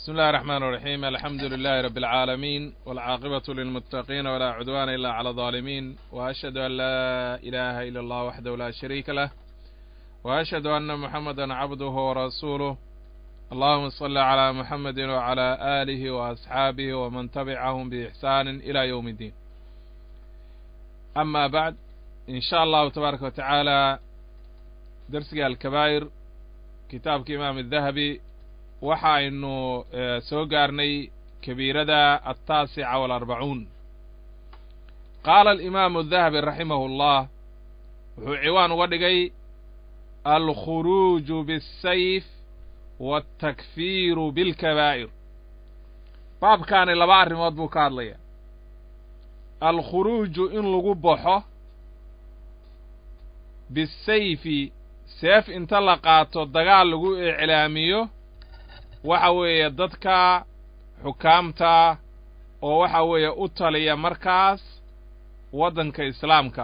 بسم الله الرحمن الرحيم الحمد لله رب العالمين والعاقبة للمتقين ولا عدوان إلا على الظالمين وأشهد أن لا إله إلا الله وحده لا شريك له وأشهد أن محمدا عبده ورسوله اللهم صل على محمد وعلى آله وأصحابه ومن تبعهم بإحسان إلى يوم الدين أما بعد إن شاء الله تبارك وتعالى درسك الكبائر kitaabka imaam الdahabi waxa aynu soo gaarnay kabiirada altaasica walarbacuun qaala alimaamu الdahabi raximahu اllah wuxuu ciwaan uga dhigay alkhuruuju biالsayf wاltakfiiru biاlkabaa'ir baabkaani laba arrimood buu ka hadlaya alkhuruuju in lagu baxo bisayfi seef inta la qaato dagaal lagu iclaamiyo waxa weeye dadka xukaamta oo waxa weeye u taliya markaas waddanka islaamka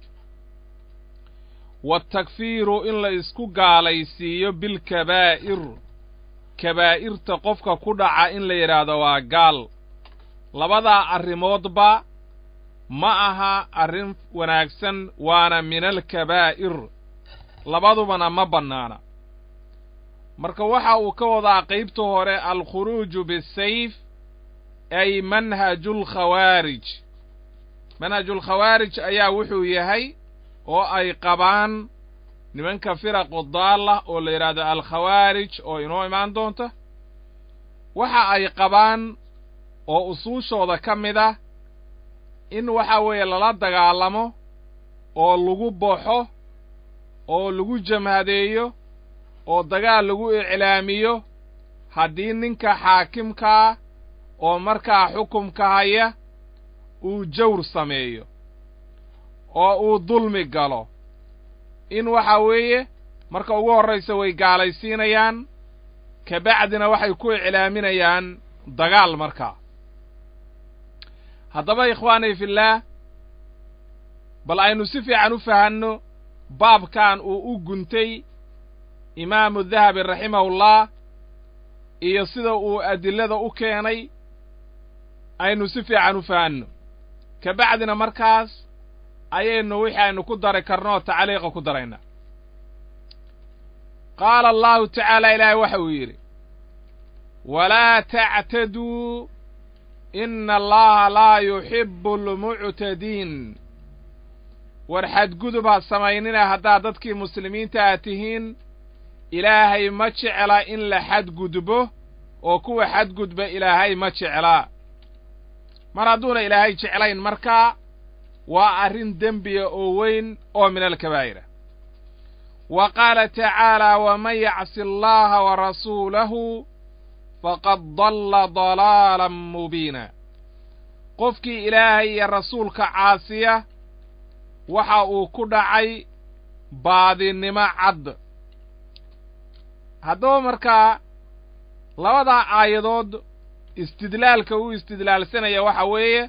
waatakfiiru in la isku gaalaysiiyo bilkabaa'ir kabaa'irta qofka ku dhaca in la yidhaahdo waa gaal labadaa arrimoodba ma aha arrin wanaagsan waana min alkabaa'ir labadubana ma bannaana marka waxa uu ka wadaa qaybta hore alkhuruuju bisayf ay manhajulkhawaarij manhajulkhawaarij ayaa wuxuu yahay oo ay qabaan nimanka firaqu daalla oo la yidhaahdo alkhawaarij oo inoo imaan doonta waxa ay qabaan oo usuushooda ka mid ah in waxa weeye lala dagaalamo oo lagu baxo oo lagu jamhadeeyo oo dagaal lagu iclaamiyo haddii ninka xaakimkaa oo markaa xukumka haya uu jawr sameeyo oo uu dulmi galo in waxa weeye marka ugu horraysa way gaalaysiinayaan kabacdina waxay ku iclaaminayaan dagaal markaa haddaba ikhwaanay fillaah bal aynu si fiican u fahanno baabkan uu u guntay imaamu dahabi raximahullah iyo sida uu adillada u keenay aynu si fiican u fahanno ka bacdina markaas ayaynu wixii aynu ku dari karno oo tacliiqa ku daraynaa qaala allahu tacaala ilaahay waxa uu yidhi walaa tactaduu ina allaha laa yuxibbu almuctadiin war xadgudub ha samaynina haddaad dadkii muslimiinta a tihiin ilaahay ma jecla in la xadgudbo oo kuwa xadgudba ilaahay ma jeclaa mar hadduuna ilaahay jeclayn markaa waa arrin dembiya oo weyn oo min alkabaa'ira wa qaala tacaalaa waman yacsi allaha wa rasuulahu faqad dalla dalaalan mubiina qofkii ilaahay iyo rasuulka caasiya waxa uu ku dhacay baadinimo cad haddaba markaa labadaa aayadood istidlaalka uu istidlaalsanaya waxa weeye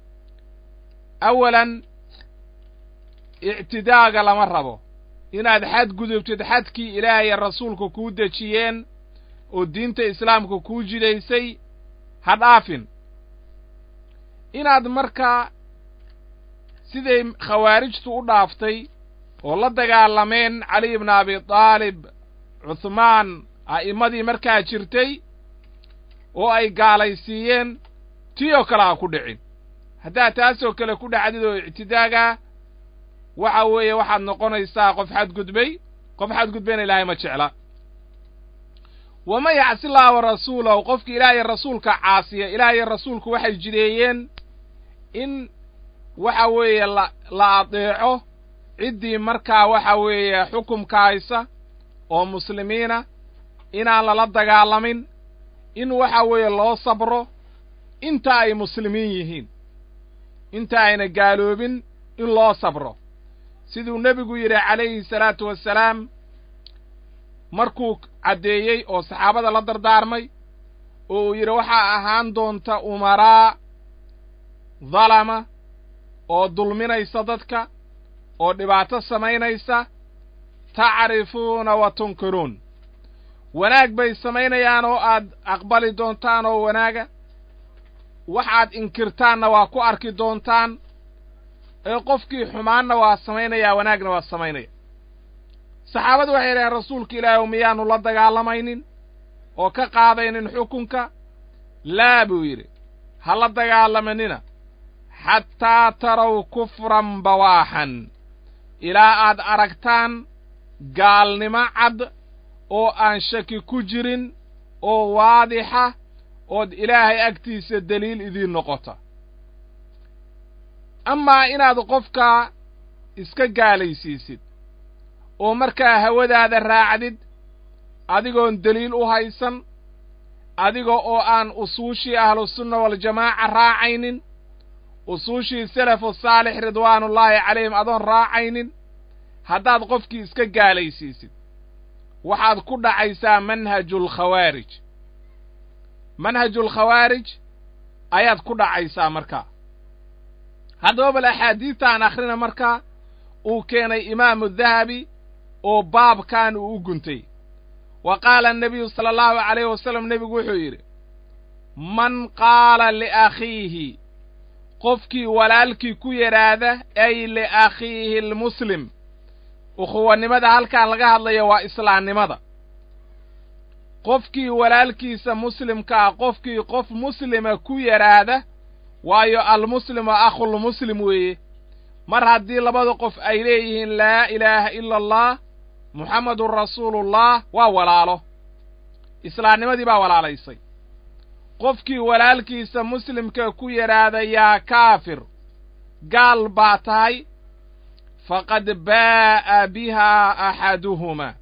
awalan ictidaaga lama rabo inaad xadgudubtid xadkii ilaahaya rasuulka kuu dejiyeen oo diinta islaamka kuu jidaysay ha dhaafin inaad markaa siday khawaarijtu u dhaaftay oo la dagaalameen cali ibna abi taalib cuhmaan a'immadii markaa jirtay oo ay gaalaysiiyeen tii oo kale ha ku dhicin haddaad taasoo kale ku dhacdid oo ictidaagaa waxa weeye waxaad noqonaysaa qof xadgudbay qof xadgudbayna ilaahay ma jecla waman yacsi llaha wa rasuulahu qofkii ilaahay rasuulka caasiya ilaahay rasuulku waxay jideeyeen in waxa weeye la la adeeco ciddii markaa waxa weeye xukumka haysa oo muslimiina inaan lala dagaalamin in waxa weeye loo sabro inta ay muslimiin yihiin inta ayna gaaloobin in loo sabro siduu nebigu yidhi calayhi salaatu wassalaam markuu caddeeyey oo saxaabada la dardaarmay oo uu yidhi waxaa ahaan doonta umaraa dalama oo dulminaysa dadka oo dhibaato samaynaysa tacrifuuna wa tunkiruun wanaag bay samaynayaan oo aad aqbali doontaan oo wanaaga waxaad inkirtaanna waa ku arki doontaan ee qofkii xumaanna waa samaynayaa wanaagna waa samaynaya saxaabadu waxay idhaheen rasuulka ilaahi miyaanu la dagaalamaynin oo ka qaadaynin xukunka laa buu yidhi ha la dagaalamanina xataa taraw kufran bawaaxan ilaa aad aragtaan gaalnimo cad oo aan shaki ku jirin oo waadixa ood ilaahay agtiisa deliil idiin noqota amaa inaad qofkaa iska gaalaysiisid oo markaa hawadaada raacdid adigoon deliil u haysan adiga oo aan usuushii ahlusunna waljamaaca raacaynin usuushii salafu saalix ridwaanullaahi calayhim adoon raacaynin haddaad qofkii iska gaalaysiisid waxaad ku dhacaysaa manhajulkhawaarij manhajulkhawaarij ayaad ku dhacaysaa markaa haddaba bal axaadiidtaan akhrina markaa uu keenay imaamu dahabi oo baabkan uu u guntay wa qaala annabiyu sala allahu calayhi wasalam nebigu wuxuu yidhi man qaala liakhiihi qofkii walaalkii ku yidhaahda ay liakhiihi almuslim ukhuwanimada halkaan laga hadlayo waa islaamnimada qofkii walaalkiisa muslimka ah qofkii qof muslima ku yidhaahda waayo almuslimu akhulmuslim weeye mar haddii labada qof ay leeyihiin laa ilaaha ila allah muxammedun rasuulullah waa walaalo islaamnimadii baa walaalaysay qofkii walaalkiisa muslimka ku yidhaahda yaa kaafir gaal baa tahay faqad baa'a bihaa axaduhumaa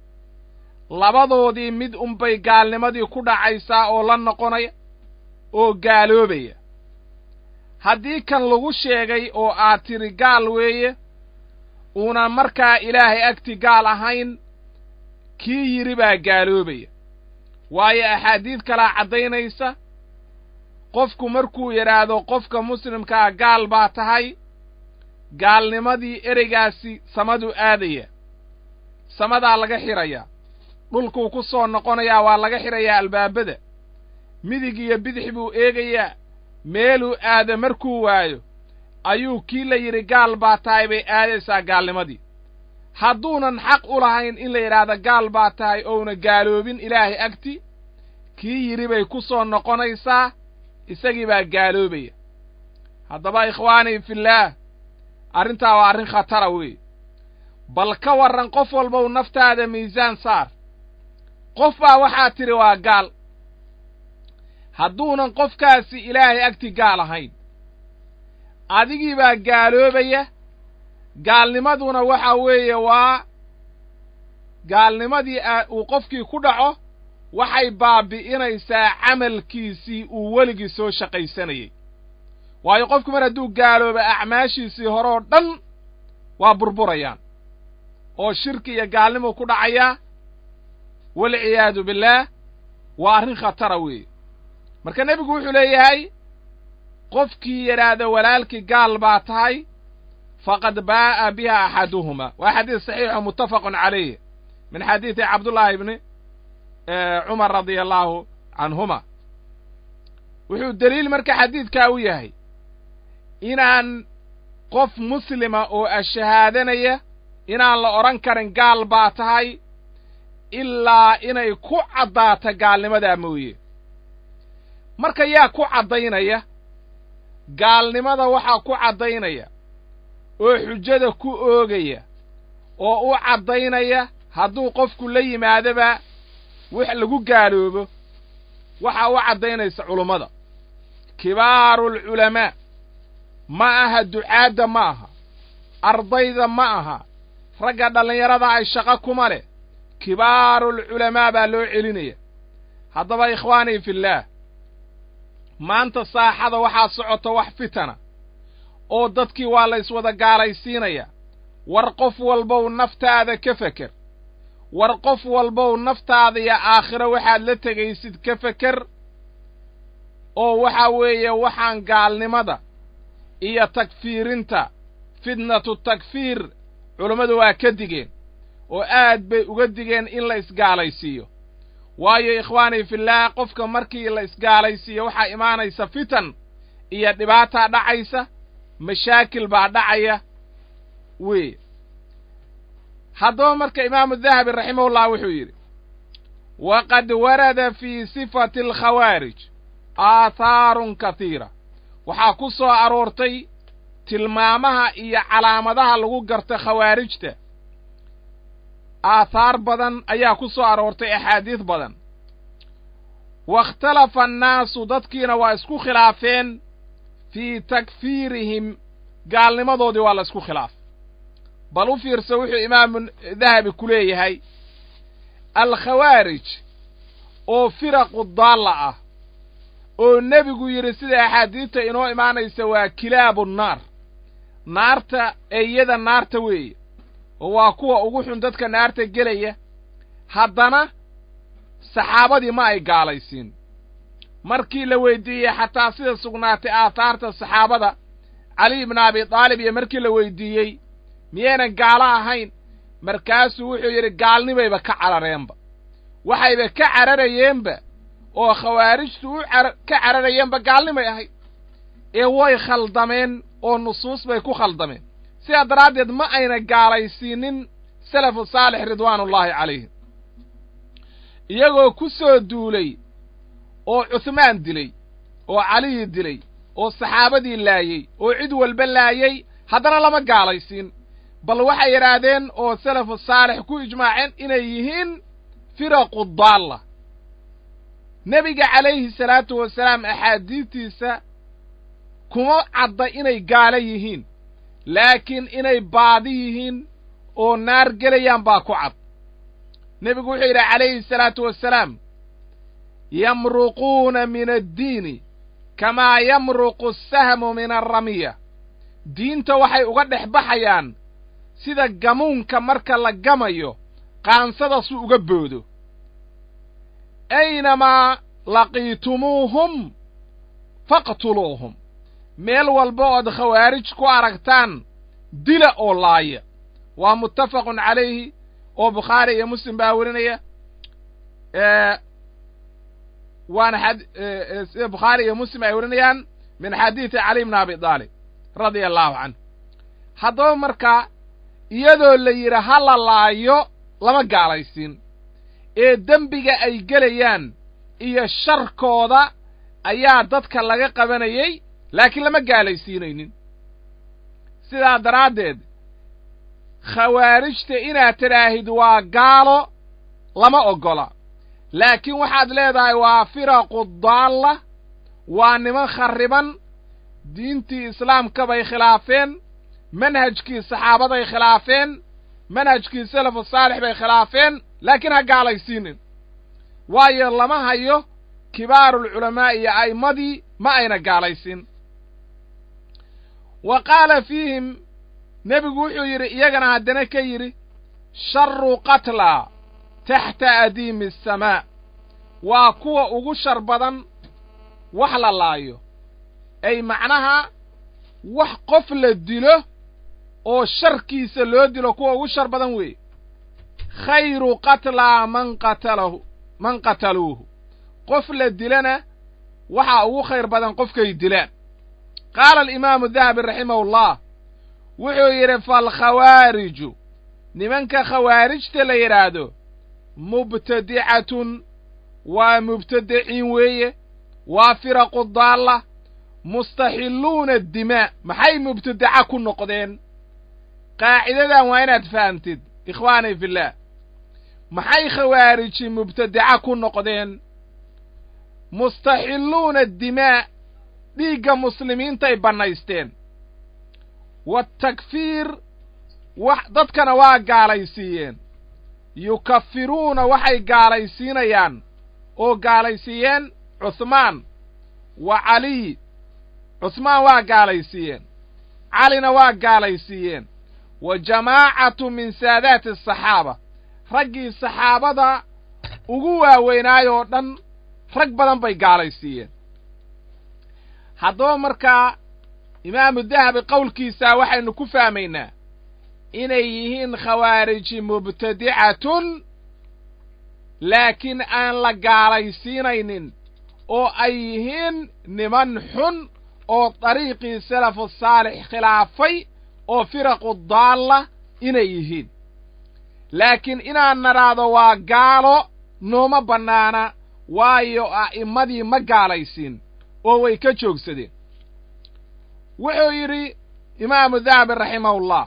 labadoodii mid unbay gaalnimadii ku dhacaysaa oo la noqonaya oo gaaloobaya haddii kan lagu sheegay oo aad tidhi gaal weeye uuna markaa ilaahay agti gaal ahayn kii yidhi baa gaaloobaya waayo axaadiid kalaa caddaynaysa qofku markuu yidhaahdo qofka muslimkaa gaal baa tahay gaalnimadii ereygaasi samaduu aadaya samadaa laga xidhayaa dhulkuu ku soo noqonayaa waa laga xidhayaa albaabada midig iyo bidix buu eegayaa meeluu aado markuu waayo ayuu kii la yidhi gaal baa tahay bay aadaysaa gaalnimadii hadduunan xaq u lahayn in la yidhaahdo gaal baa tahay ouna gaaloobin ilaahay agti kii yidhi bay ku soo noqonaysaa isagii baa gaaloobaya haddaba ikhwaanii fillaah arrintaa waa arrin khatara weeye bal ka warran qof walbow naftaada miisaan saar qof baa waxaa tidhi waa gaal hadduunan qofkaasi ilaahay agti gaal ahayn adigii baa gaaloobaya gaalnimaduna waxa weeye waa gaalnimadii uu qofkii ku dhaco waxay baabi'inaysaa camalkiisii uu weligii soo shaqaysanayey waayo qofku mar hadduu gaalooba acmaashiisii hore oo dhan waa burburayaan oo shirki iyo gaalnimuu ku dhacayaa walciyaadu billaah waa arrin khatara weeye marka nebigu wuxuu leeyahay qofkii yidhaahda walaalkii gaal baa tahay faqad baa'a biha axaduhuma waa xadiis saxiixo muttafaqun calayh min xadiidi cabdullaahi ibni cumar radia allaahu canhuma wuxuu deliil marka xadiidkaa u yahay inaan qof muslima oo ashahaadanaya inaan la odhan karin gaal baa tahay ilaa inay ku caddaato gaalnimadaa mooye marka yaa ku caddaynaya gaalnimada waxaa ku caddaynaya oo xujada ku oogaya oo u caddaynaya hadduu qofku la yimaadoba wax lagu gaaloobo waxaa u caddaynaysa culummada kibaarulculamaa ma aha ducaadda ma aha ardayda ma aha ragga dhallinyarada ay shaqo kuma leh kibaarulculamaa baa loo celinaya haddaba ikhwaanii fillaah maanta saaxada waxaa socota wax fitana oo dadkii waa la iswada gaalaysiinaya war qof walbow naftaada ka feker war qof walbow naftaada iyo aakhiro waxaad la tegaysid ka feker oo waxa weeye waxaan gaalnimada iyo takfiirinta fitnatu takfiir culummadu waa ka digeen oo aad bay uga digeen in la isgaalaysiiyo waayo ikhwaanii fillaah qofka markii la isgaalaysiiyo waxaa imaanaysa fitan iyo dhibaataa dhacaysa mashaakil baa dhacaya wey haddaba marka imaamu dahabi raximahullah wuxuu yidhi waqad warada fii sifati alkhawaarij aathaarun kathiira waxaa ku soo aroortay tilmaamaha iyo calaamadaha lagu garta khawaarijta aathaar badan ayaa ku soo aroortay axaadiis badan wakhtalafa annaasu dadkiina waa isku khilaafeen fii takfiirihim gaalnimadoodii waa la isku khilaafay bal u fiirsa wuxuu imaamu dahabi ku leeyahay alkhawaarij oo firaqu daalla ah oo nebigu yidhi sida axaadiista inoo imaanaysa waa kilaabu naar naarta eeyada naarta weeye oo waa kuwa ugu xun dadka naarta gelaya haddana saxaabadii ma ay gaalaysiin markii la weydiiyey xataa sida sugnaatay aathaarta saxaabada cali ibna abi daalib iyo markii la weydiiyey miyaynan gaalo ahayn markaasuu wuxuu yidhi gaalnimayba ka carareenba waxayba ka cararayeenba oo khawaarijtu u ka cararayeenba gaalnimay ahayd ee way khaldameen oo nusuus bay ku khaldameen sidaa daraaddeed ma ayna gaalaysiinin salafu saalix ridwaanullaahi calayhim iyagoo ku soo duulay oo cuhmaan dilay oo caliyi dilay oo saxaabadii laayey oo cid walba laayey haddana lama gaalaysiin bal waxay yidhaahdeen oo salafu saalix ku ijmaaceen inay yihiin firaqu daalla nebiga calayhi salaatu wasalaam axaadiistiisa kuma cadda inay gaalo yihiin laakiin inay baadi yihiin oo naar gelayaan baa ku cad nebigu wuxuu yidhi calayhi salaatu wasalaam yamruquuna min addiini kamaa yamruqu asahmu min alramiya diinta waxay uga dhex baxayaan sida gamuunka marka la gamayo qaansada su uga boodo aynamaa laqiitumuuhum faqtuluuhum meel walba ood khawaarij ku aragtaan dila oo laaya waa muttafaqun calayhi oo bukhaari iyo muslim baa werinaya waana sida bukhaari iyo muslim ay werinayaan min xadiidi cali bni abi daalib radia allahu canhu haddaba markaa iyadoo la yidhi ha la laayo lama gaalaysiin ee dembiga ay gelayaan iyo sharkooda ayaa dadka laga qabanayey laakiin lama gaalaysiinaynin sidaa daraaddeed khawaarijta inaad tidhaahid waa gaalo lama oggola laakiin waxaad leedahay waa firaqu daalla waa niman kharriban diintii islaamka bay khilaafeen manhajkii saxaabaday khilaafeen manhajkii salafu saalix bay khilaafeen laakiin ha gaalaysiinin waayo lama hayo kibaarulculamaa'i iyo a'immadii ma ayna gaalaysin wa qaala fiihim nebigu wuxuu yidhi iyagana haddana ka yidhi sharu qatlaa taxta adiimi asamaa waa kuwa ugu shar badan wax la laayo ay macnaha wax qof la dilo oo sharkiisa loo dilo kuwa ugu shar badan weeye khayru qatlaa man qatalahu man qataluuhu qof la dilana waxaa ugu khayr badan qofkay dilaan qaala alimaamu dahabi raximahullah wuxuu yidhi faalkhawaariju nimanka khawaarijta la yidhaahdo mubtadicatun waa mubtadiciin weeye waa firaqu daalla mustaxilluuna dimaa maxay mubtadaca ku noqdeen qaacidadan waa inaad fahamtid ikhwaanii fillaah maxay khawaariji mubtadaca ku noqdeen mustaxilluuna dimaa dhiigga muslimiintay bannaysteen waatakfiir wax dadkana waa gaalaysiiyeen yukafiruuna waxay gaalaysiinayaan oo gaalaysiiyeen cuhmaan wa caliy cuhmaan waa gaalaysiiyeen calina waa gaalaysiiyeen wa jamaacatu min saadaati asaxaaba raggii saxaabada ugu waaweynaayoo dhan rag badan bay gaalaysiiyeen haddaba markaa imaamu dahabi qowlkiisaa waxaynu ku fahmaynaa inay yihiin khawaariji mubtadicatun laakiin aan la gaalaysiinaynin oo ay yihiin niman xun oo dariiqii salafu saalix khilaafay oo firaqu daalla inay yihiin laakiin inaan nidhaahdo waa gaalo nooma bannaana waayo a'immadii ma gaalaysiin oo way ka joogsadeen wuxuu yidhi imaamu dahabi raximahullah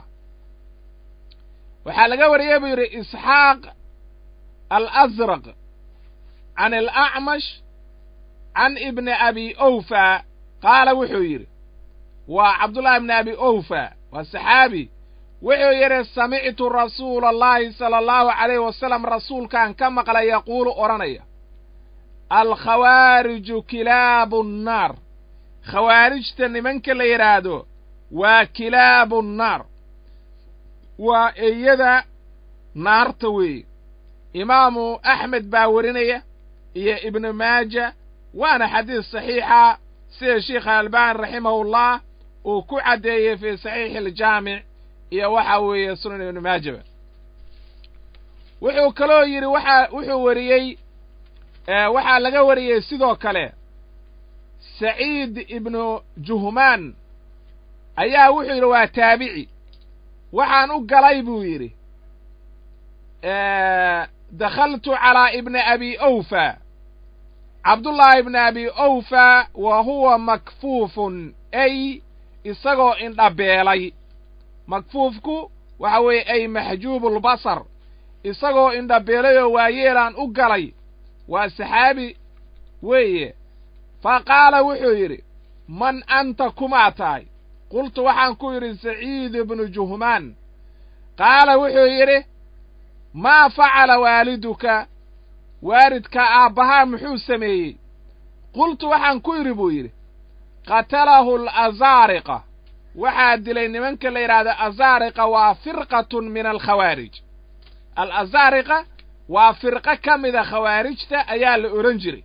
waxaa laga wariyey buu yidhi isxaaq alasraq can alacmash can ibni abi owfa qaala wuxuu yidhi waa cabdullahi ibni abi owfa waa saxaabi wuxuu yidhi samictu rasuula allahi sala allahu calayh wasalam rasuulkaan ka maqlay yaquulu odhanaya alkhawaariju kilaabu nnaar khawaarijta nimanka la yidhaahdo waa kilaabu nnaar waa eyada naarta weeye imaamu axmed baa werinaya iyo ibnu maaja waana xadiis saxiixa sida sheikha albani raximahullah uu ku caddeeyey fii saxiixi aljaamic iyo waxa weeye sunan ibnu maajaba wuxuu kaloo yidhi waxa wuxuu weriyey waxaa laga wariyey sidoo kale saciid ibnu juhmaan ayaa wuxuu yidhi waa taabici waxaan u galay buu yidhi dakhaltu calaa ibni abi owfa cabdullaahi ibni abi owfa wa huwa makfuufun ay isagoo indhabeelay makfuufku waxa weeye ay maxjuubulbasar isagoo indhabeelay oo waayeelaan u galay waa saxaabi weeye fa qaala wuxuu yidhi man anta kumaa tahay qultu waxaan ku yidhi saciid ibnu juhmaan qaala wuxuu yidhi maa facala waaliduka waalidka aabbahaa muxuu sameeyey qultu waxaan ku yidhi buu yidhi qatalahu alazaariqa waxaa dilay nimanka la yidhaahdo azaariqa waa firqatun min alkhawaarij alazaariqa waa firqo ka mida khawaarijta ayaa la odhan jiray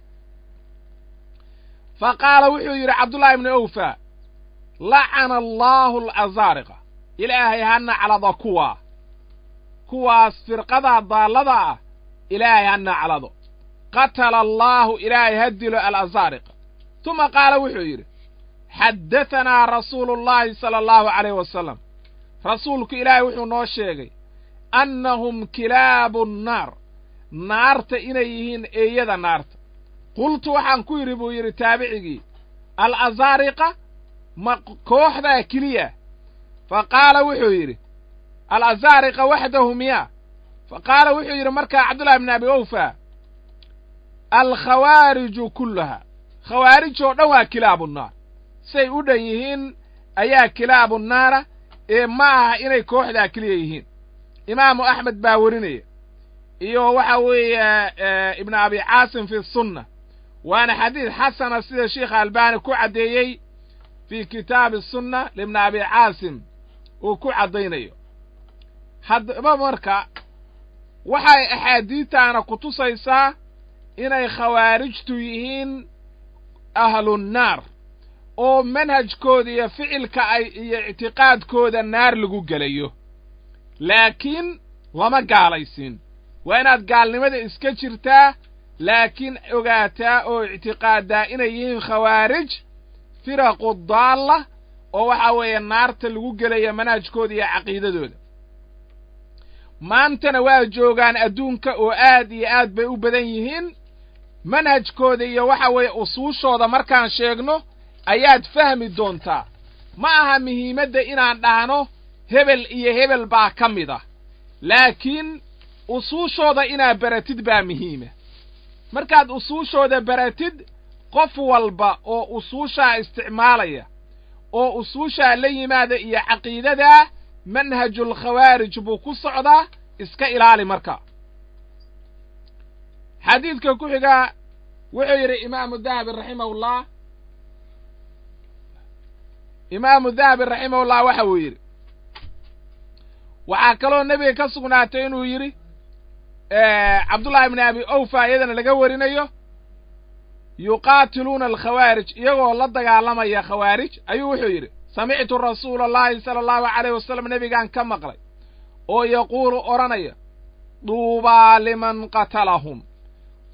fa qaala wuxuu yidhi cabdullahi ibni owfa lacana allaahu alazaariqa ilaahay ha naclado kuwaa kuwaas firqadaa daallada ah ilaahay ha naclado qatala allaahu ilaahay ha dilo alazaariqa tuma qaala wuxuu yidhi xaddatanaa rasuulu llaahi sala allahu calayh wasalam rasuulku ilaahay wuxuu noo sheegay annahum kilaabu nnaar naarta inay yihiin eeyada naarta qultu waxaan ku yidhi buu yidhi taabicigii alazaariqa ma kooxdaa keliya fa qaala wuxuu yidhi alazaariqa waxdahu miyaa fa qaala wuxuu yidhi markaa cabdullahi bni abi owfa alkhawaariju kullaha khawaarij oo dhan waa kilaabu nnaar say u dhan yihiin ayaa kilaabu naara ee ma aha inay kooxdaa keliya yihiin imaamu axmed baa werinaya iyo waxa weeye ibnu abi caasim fi sunna waana xadiis xasana sida sheikha albani ku caddeeyey fii kitaabi sunna libni abi caasim uu ku caddaynayo haddaba marka waxay axaadiidtaana ku tusaysaa inay khawaarijtu yihiin ahlunnaar oo manhajkooda iyo ficilka ay iyo ictiqaadkooda naar lagu gelayo laakiin lama gaalaysiin waa inaad gaalnimada iska jirtaa laakiin ogaataa oo ictiqaadaa inay yihiin khawaarij firaqu daalla oo waxa weeye naarta lagu gelaya manhajkooda iyo caqiidadooda maantana waa joogaan adduunka oo aad iyo aad bay u badan yihiin manhajkooda iyo waxa weeye usuushooda markaan sheegno ayaad fahmi doontaa ma aha muhiimadda inaan dhahno hebel iyo hebel baa ka mid ah laakiin usuushooda inaad baratid baa muhiima markaad usuushooda baratid qof walba oo usuushaa isticmaalaya oo usuushaa la yimaada iyo caqiidadaa manhajulkhawaarij buu ku socdaa iska ilaali marka xadiidka ku xigaa wuxuu yidhi imaamu dahabi raximahullah imaamu dahabi raximahullah waxa uu yidhi waxaa kaloo nebiga ka sugnaatay inuu yidhi cabdullahi ibni abi owfa iyadana laga warinayo yuqaatiluuna alkhawaarij iyagoo la dagaalamaya khawaarij ayuu wuxuu yidhi samictu rasuula allahi sala allahu calayh wasalam nebigaan ka maqlay oo yaquulu odhanaya duubaa liman qatalahum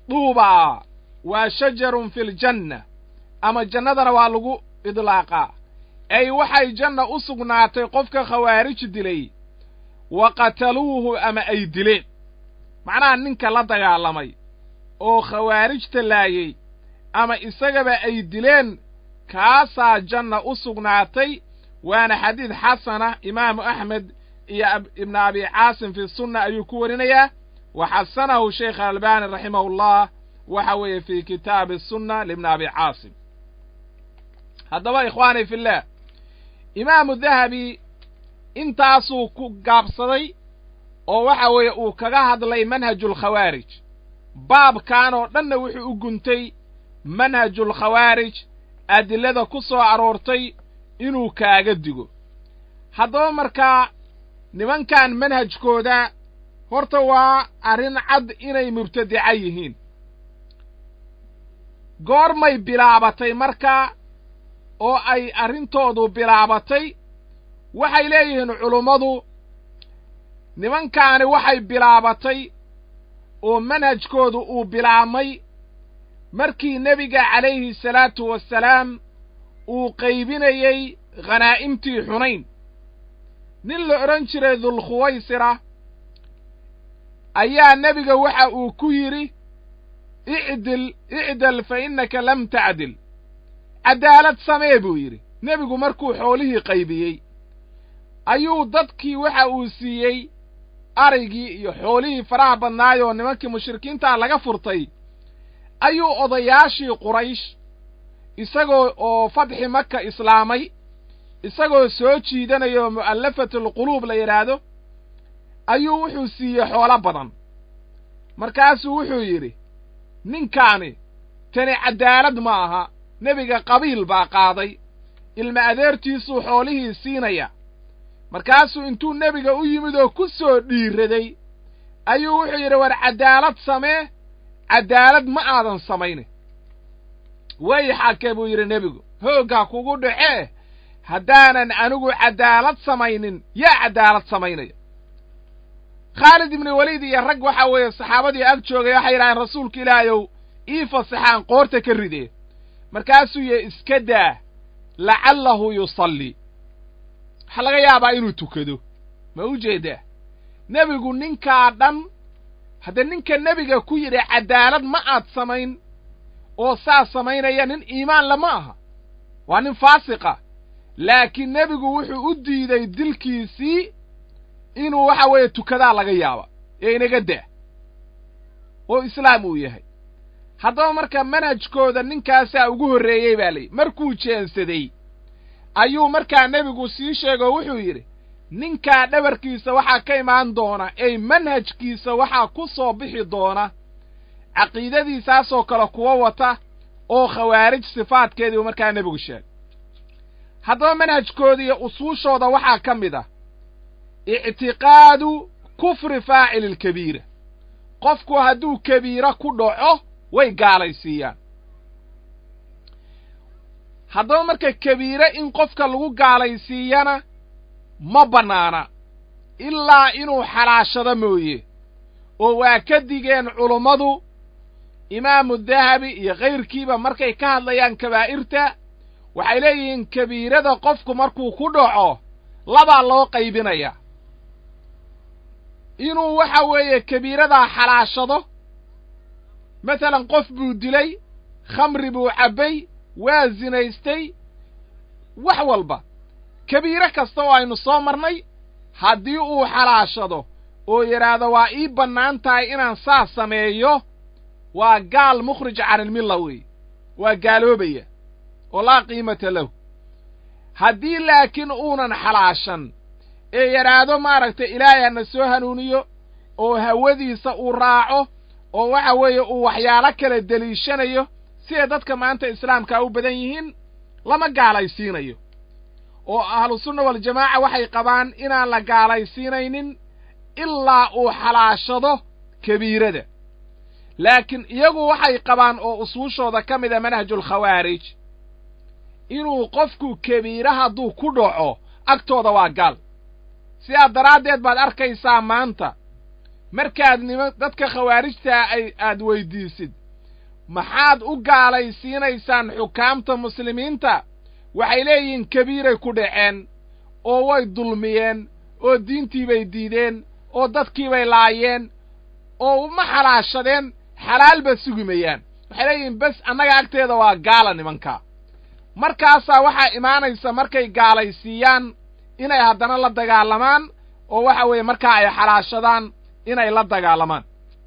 duubaa waa shajarun fi ljanna ama jannadana waa lagu idlaaqaa ay waxay janna u sugnaatay qofka khawaarij dilay wa qataluuhu ama ay dileen macnaha ninka la dagaalamay oo khawaarijta laayey ama isagaba ay dileen kaasaa janna u sugnaatay waana xadiid xasana imaamu axmed iyo ibnu abi caasim fi sunna ayuu ku warinayaa wa xasanahu sheikh albani raximahullah waxa weeye fi kitaabi sunna libni abi caasim haddaba ikhwaani fillaah imaamu dahabi intaasuu ku gaabsaday oo waxa weeye uu kaga hadlay manhajulkhawaarij baabkan oo dhanna wuxuu u guntay manhajulkhawaarij adillada ku soo aroortay inuu kaaga digo haddaba markaa nimankan manhajkooda horta waa arrin cad inay mubtadica yihiin goormay bilaabatay markaa oo ay arrintoodu bilaabatay waxay leeyihiin culummadu nimankaani waxay bilaabatay oo manhajkoodu uu bilaabmay markii nebiga calayhi salaatu wassalaam uu qaybinayey khanaa'imtii xunayn nin la odhan jiray dulkhuwaysira ayaa nebiga waxa uu ku yidhi icdil icdal fa innaka lam tacdil caddaalad samee buu yidhi nebigu markuu xoolihii qaybiyey ayuu dadkii waxa uu siiyey araygii iyo xoolihii faraha badnaayoo nimankii mushrikiintaa laga furtay ayuu odayaashii quraysh isagoo oo fadxi maka islaamay isagoo soo jiidanayoo mu'allafatulquluub la yidhaahdo ayuu wuxuu siiyey xoolo badan markaasuu wuxuu yidhi ninkaani tani caddaalad ma aha nebiga qabiil baa qaaday ilma adeertiisuu xoolihii siinaya markaasuu intuu nebiga u yimid oo ku soo dhiiraday ayuu wuxuu yidhi war caddaalad samee caddaalad ma aadan samayne way xake buu yidhi nebigu hooggaa kugu dhacee haddaanan anigu caddaalad samaynin yaa caddaalad samaynaya khaalid ibni weliid iyo rag waxa weeye saxaabadii ag joogay waxay yidhahdeen rasuulka ilaahayow ii fasaxaan qoorta ka ridee markaasuu yihi iska daa lacallahu yusallii waxaa laga yaabaa inuu tukado ma u jeedaa nebigu ninkaa dhan haddee ninka nebiga ku yidhi caddaalad ma aad samayn oo saas samaynaya nin iimaan lama aha waa nin faasiqa laakiin nebigu wuxuu u diiday dilkiisii inuu waxa weeye tukadaa laga yaaba ee inaga daa oo islaam uu yahay haddaba marka manhajkooda ninkaasaa ugu horreeyey baa layihi markuu jeensaday ayuu markaa nebigu sii sheegoo wuxuu yidhi ninkaa dhabarkiisa waxaa ka imaan doona ey manhajkiisa waxaa ku soo bixi doona caqiidadiisaasoo kale kuwa wata oo khawaarij sifaadkeediibu markaa nebigu sheegay haddaba manhajkooda iyo usuushooda waxaa ka mid ah ictiqaadu kufri faacili lkabiira qofku hadduu kabiiro ku dhaco way gaalaysiiyaan haddaba marka kabiire in qofka lagu gaalaysiiyana ma bannaana ilaa inuu xalaashado mooye oo waa ka digeen culummadu imaamu dahabi iyo kayrkiiba markay ka hadlayaan kabaa'irta waxay leeyihiin kabiirada qofku markuu ku dhaco labaa loo qaybinaya inuu waxa weeye kabiiradaa xalaashado masalan qof buu dilay khamri buu cabbay waa sinaystay wax walba kabiiro kasta oo aynu soo marnay haddii uu xalaashado oo yidhaahdo waa ii bannaan tahay inaan saas sameeyo waa gaal mukhrij canilmilla weeye waa gaaloobaya oo laa qiimata lahu haddii laakiin uunan xalaashan ee yidhaahdo maaragtay ilaahay hana soo hanuuniyo oo hawadiisa uu raaco oo waxa weeye uu waxyaalo kala deliishanayo siday dadka maanta islaamkaa u badan yihiin lama gaalaysiinayo oo ahlusunna waljamaaca waxay qabaan inaan la gaalaysiinaynin ilaa uu xalaashado kabiirada laakiin iyagu waxay qabaan oo usuushooda ka mida manhajulkhawaarij inuu qofku kabiire hadduu ku dhaco agtooda waa gaal sidaa daraaddeed baad arkaysaa maanta markaad nima dadka khawaarijtaa ay aad weyddiisid maxaad u gaalaysiinaysaan xukaamta muslimiinta waxay leeyihiin kabiiray ku dhaceen oo way dulmiyeen oo diintiibay diideen oo dadkiibay laayeen oo ma xalaashadeen xalaalba sugimayaan waxay leeyihiin bes annaga agteeda waa gaala nimanka markaasaa waxaa imaanaysa markay gaalaysiiyaan inay haddana la dagaalamaan oo waxa weeye markaa ay xalaashadaan inay la dagaalamaan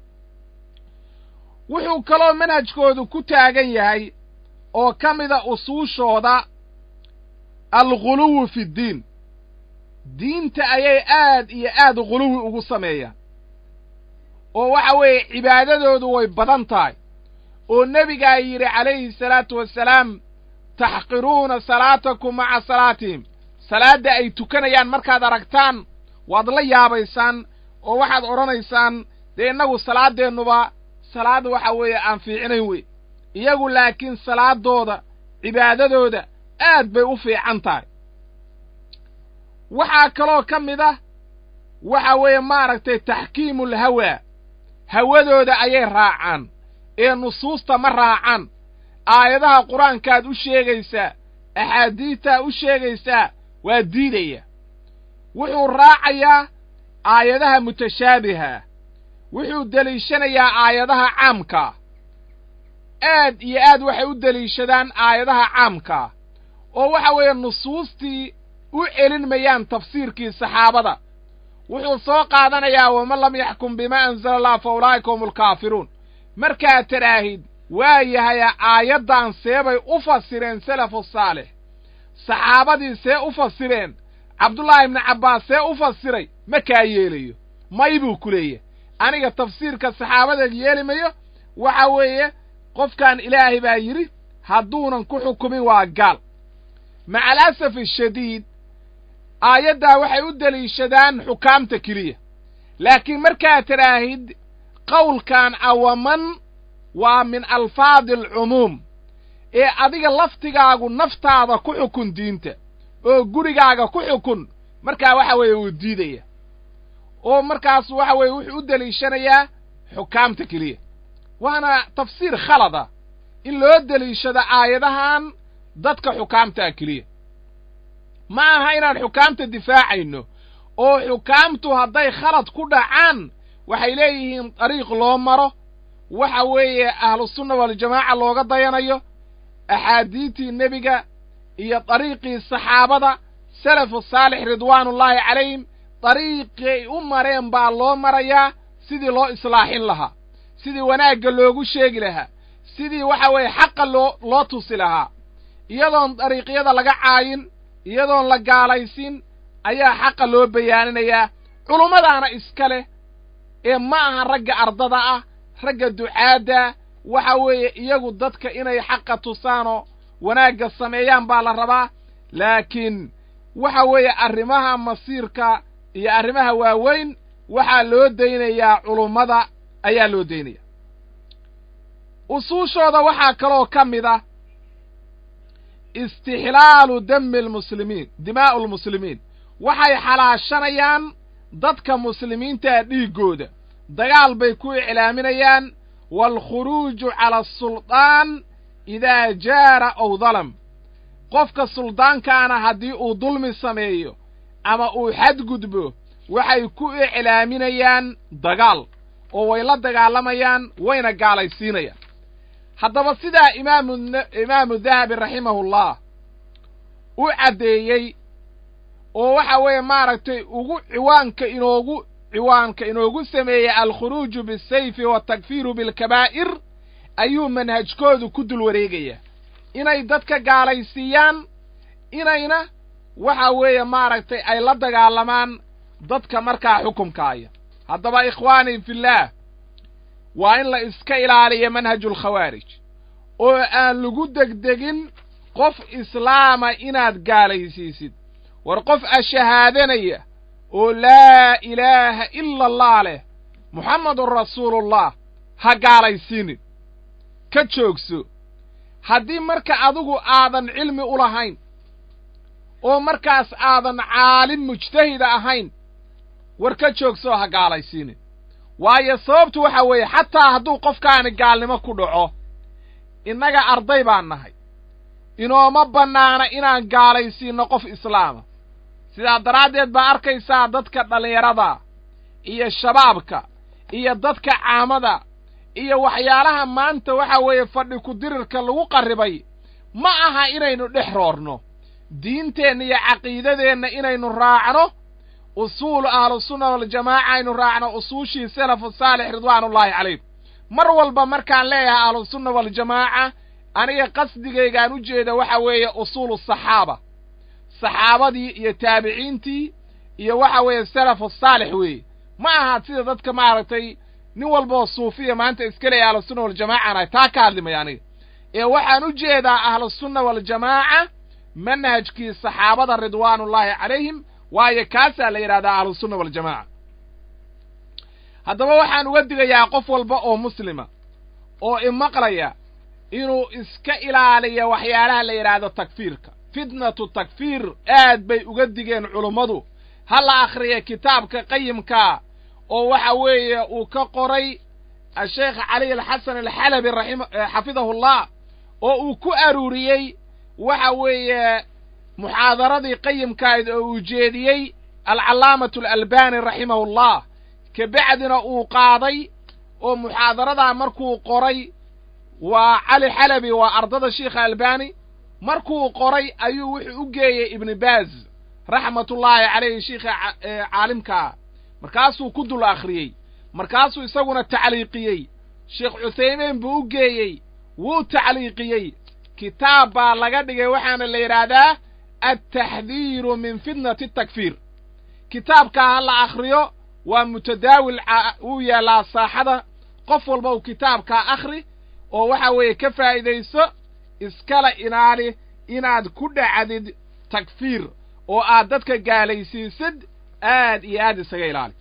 wuxuu kaloo manhajkoodu ku taagan yahay oo ka mida usuushooda alghuluwu fi ddiin diinta ayay aad iyo aad ghuluwi ugu sameeyaan oo waxa weeye cibaadadoodu way badan tahay oo nebigaa yidhi calayhi salaatu wassalaam taxqiruuna salaatakum maca salaatihim salaadda ay tukanayaan markaad aragtaan waad la yaabaysaan oo waxaad odhanaysaan dee innagu salaaddeennuba salaad waxa weeye aan fiicnayn wey iyagu laakiin salaaddooda cibaadadooda aad bay u fiican tahay waxaa kaloo ka mid ah waxa weeye maaragtay taxkiimul hawaa hawadooda ayay raacaan ee nusuusta ma raacaan aayadaha qur-aankaad u sheegaysaa axaadiidtaa u sheegaysaa waa diidaya wuxuu raacayaa aayadaha mutashaabiha wuxuu deliishanayaa aayadaha caamkaa aad iyo aad waxay u deliishadaan aayadaha caamkaa oo waxa weeye nusuustii u celin mayaan tafsiirkii saxaabada wuxuu soo qaadanayaa waman lam yaxkum bimaa anzala allah fa ulaa'ika hum alkaafiruun markaad tadhaahid waa yahaya aayaddan seebay u fasireen salafu saalix saxaabadii see u fasireen cabdullaahi ibnu cabbaas see u fasiray ma kaa yeelayo may buu ku leeyahay aniga tafsiirka saxaabada yeeli mayo waxa weeye qofkan ilaahay baa yidhi hadduunan ku xukumin waa gaal maca alasaf ashadiid aayaddaa waxay u deliishadaan xukaamta keliya laakiin markaad tidhaahid qowlkan awaman waa min alfaadi alcumuum ee adiga laftigaagu naftaada ku xukun diinta oo gurigaaga ku xukun markaa waxa weeye wuu diidaya oo markaas waxa weeye wuxuu u deliishanayaa xukaamta keliya waana tafsiir khalada in loo deliishado aayadahan dadka xukaamtaa keliya ma aha inaan xukaamta difaacayno oo xukaamtu hadday khalad ku dhacaan waxay leeyihiin dariiq loo maro waxa weeye ahlusunna waljamaaca looga dayanayo axaadiidtii nebiga iyo dariiqii saxaabada salafu saalix ridwaanullaahi calayhim dariiqay u mareen baa loo marayaa sidii loo islaaxin lahaa sidii wanaagga loogu sheegi lahaa sidii waxa weeye xaqa loo loo tusi lahaa iyadoon dariiqyada laga caayin iyadoon la gaalaysin ayaa xaqa loo bayaaninayaa culummadaana iska leh ee ma aha ragga ardada ah ragga ducaadda waxa weeye iyagu dadka inay xaqa tusaanoo wanaagga sameeyaan baa la rabaa laakiin waxa weeye arrimaha masiirka iyo arrimaha waaweyn waxaa loo daynayaa culummada ayaa loo daynaya usuushooda waxaa kaloo ka mid ah istixlaalu dami almuslimiin dimaa'u almuslimiin waxay xalaashanayaan dadka muslimiintaa dhiiggooda dagaal bay ku iclaaminayaan waalkhuruuju cala asulطaan idaa jaara ow dalam qofka suldaankaana haddii uu dulmi sameeyo ama uu xadgudbo waxay ku iclaaminayaan dagaal oo way la dagaalamayaan wayna gaalaysiinayaan haddaba sidaa imaamu imaamu dahabi raximahullah u caddeeyey oo waxa weeye maaragtay ugu ciwaanka inoogu ciwaanka inoogu sameeyey alkhuruuju bisayfi waatakfiiru bilkabaa'ir ayuu manhajkoodu ku dul wareegayaa inay dadka gaalaysiiyaan inayna waxa weeye maaragtay ay la dagaalamaan dadka markaa xukumkaaya haddaba ikhwaanii fillaah waa in la iska ilaaliyo manhajulkhawaarij oo aan lagu degdegin qof islaama inaad gaalaysiisid war qof ashahaadanaya oo laa ilaaha ila allah leh muxammadun rasuulullah ha gaalaysiinin ka joogso haddii marka adigu aadan cilmi u lahayn oo markaas aadan caalim mujtahida ahayn war ka joogsoo ha gaalaysiinin waayo sababtu waxa weeye xataa hadduu qofkaani gaalnimo ku dhaco innaga arday baan nahay inooma bannaana inaan gaalaysiinno qof islaama sidaa daraaddeed baa arkaysaa dadka dhallinyarada iyo shabaabka iyo dadka caamada iyo waxyaalaha maanta waxa weeye fadhi ku-dirirka lagu qarribay ma aha inaynu dhex roorno diinteenna iyo caqiidadeenna inaynu raacno usuulu ahlusunna waljamaaca aynu raacno usuushii salafu saalix ridwaanullaahi calayhim mar walba markaan leeyahay ahlusunna waljamaaca aniga qasdigaygaan u jeeda waxa weeye usuulu saxaaba saxaabadii iyo taabiciintii iyo waxa weeye salafu saalix weeye ma aha sida dadka maaragtay nin walbaoo suufiya maanta iska leeya ahlusunna waljamaacan ay taa ka hadlimaya aniga ee waxaan u jeedaa ahlusunna waljamaaca manhajkii saxaabada ridwaanullaahi calayhim waayo kaasaa la yidhahdaa ahlusunna waljamaaca haddaba waxaan uga digayaa qof walba oo muslima oo imaqlaya inuu iska ilaaliyo waxyaalaha la yidhaahdo takfiirka fitnatu takfiir aad bay uga digeen culummadu ha la akhriya kitaabka qayimkaa oo waxa weeye uu ka qoray asheekh cali alxasan alxalabi raxima xafidahullah oo uu ku aruuriyey waxa weeye muxaadaradii qayimkayd oo uu jeediyey alcallaamatu alalbani raximahullah kabacdina uu qaaday oo muxaadaradaa markuu qoray waa cali xalabi waa ardada sheikha albani markuu qoray ayuu wuxuu u geeyey ibni baaz raxmatullaahi calayhi sheikha caalimkaa markaasuu ku dul akhriyey markaasuu isaguna tacliiqiyey sheekh cuthaymiin buu u geeyey wuu tacliiqiyey kitaab baa laga dhigay waxaana la yidhaahdaa altaxdiiru min fitnati takfiir kitaabkaa ha la akhriyo waa mutadaawil wuu yaallaa saaxada qof walba uu kitaabkaa akhri oo waxa weeye ka faa'iidayso iskala ilaali inaad ku dhacdid takfiir oo aad dadka gaalaysiisid aad iyo aad isaga ilaali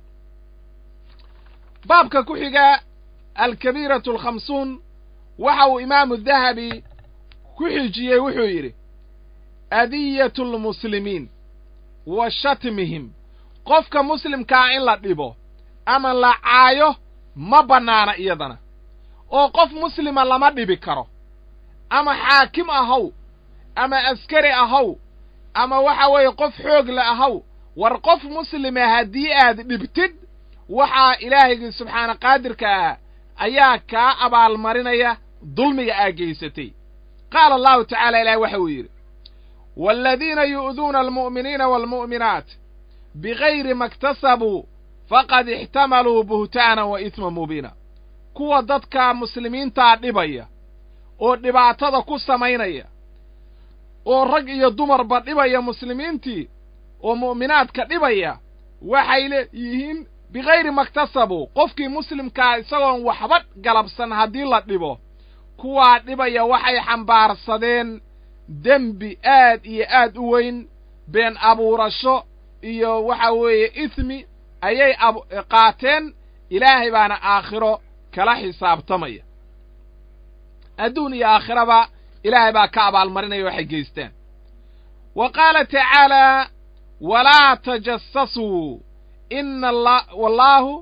baabka ku xiga alkabiiratu alkhamsuun waxa uu imaamu dahabi ku xijiyey wuxuu yidhi adiyatu almuslimiin wa shatmihim qofka muslimkaa in la dhibo ama la caayo ma bannaana iyadana oo qof muslima lama dhibi karo ama xaakim ahaw ama askari ahaw ama waxa weeye qof xoog la ahaw war qof muslima haddii aad dhibtid waxaa ilaahaygi subxaana qaadirka ah ayaa kaa abaalmarinaya dulmiga aa geysatay qaala allahu tacaala ilahi waxa uu yidhi waaladiina yu'duuna almu'miniina waalmu'minaat bigayri ma iktasabuu faqad ixtamaluu buhtaanan wa isma mubiina kuwa dadka muslimiintaa dhibaya oo dhibaatada ku samaynaya oo rag iyo dumarba dhibaya muslimiintii oo mu'minaadka dhibaya waxay leeyihiin bigayri maktasabuu qofkii muslimkaa isagoon waxba galabsan haddii la dhibo kuwaa dhibaya waxay xambaarsadeen dembi aad iyo aad u weyn been abuurasho iyo waxa weeye ismi ayay qaateen ilaahay baana aakhiro kala xisaabtamaya adduun iyo aakhiraba ilaahay baa ka abaalmarinaya waxay geystaan wa qaala tacaalaa walaa tajassasuu ina alla wallaahu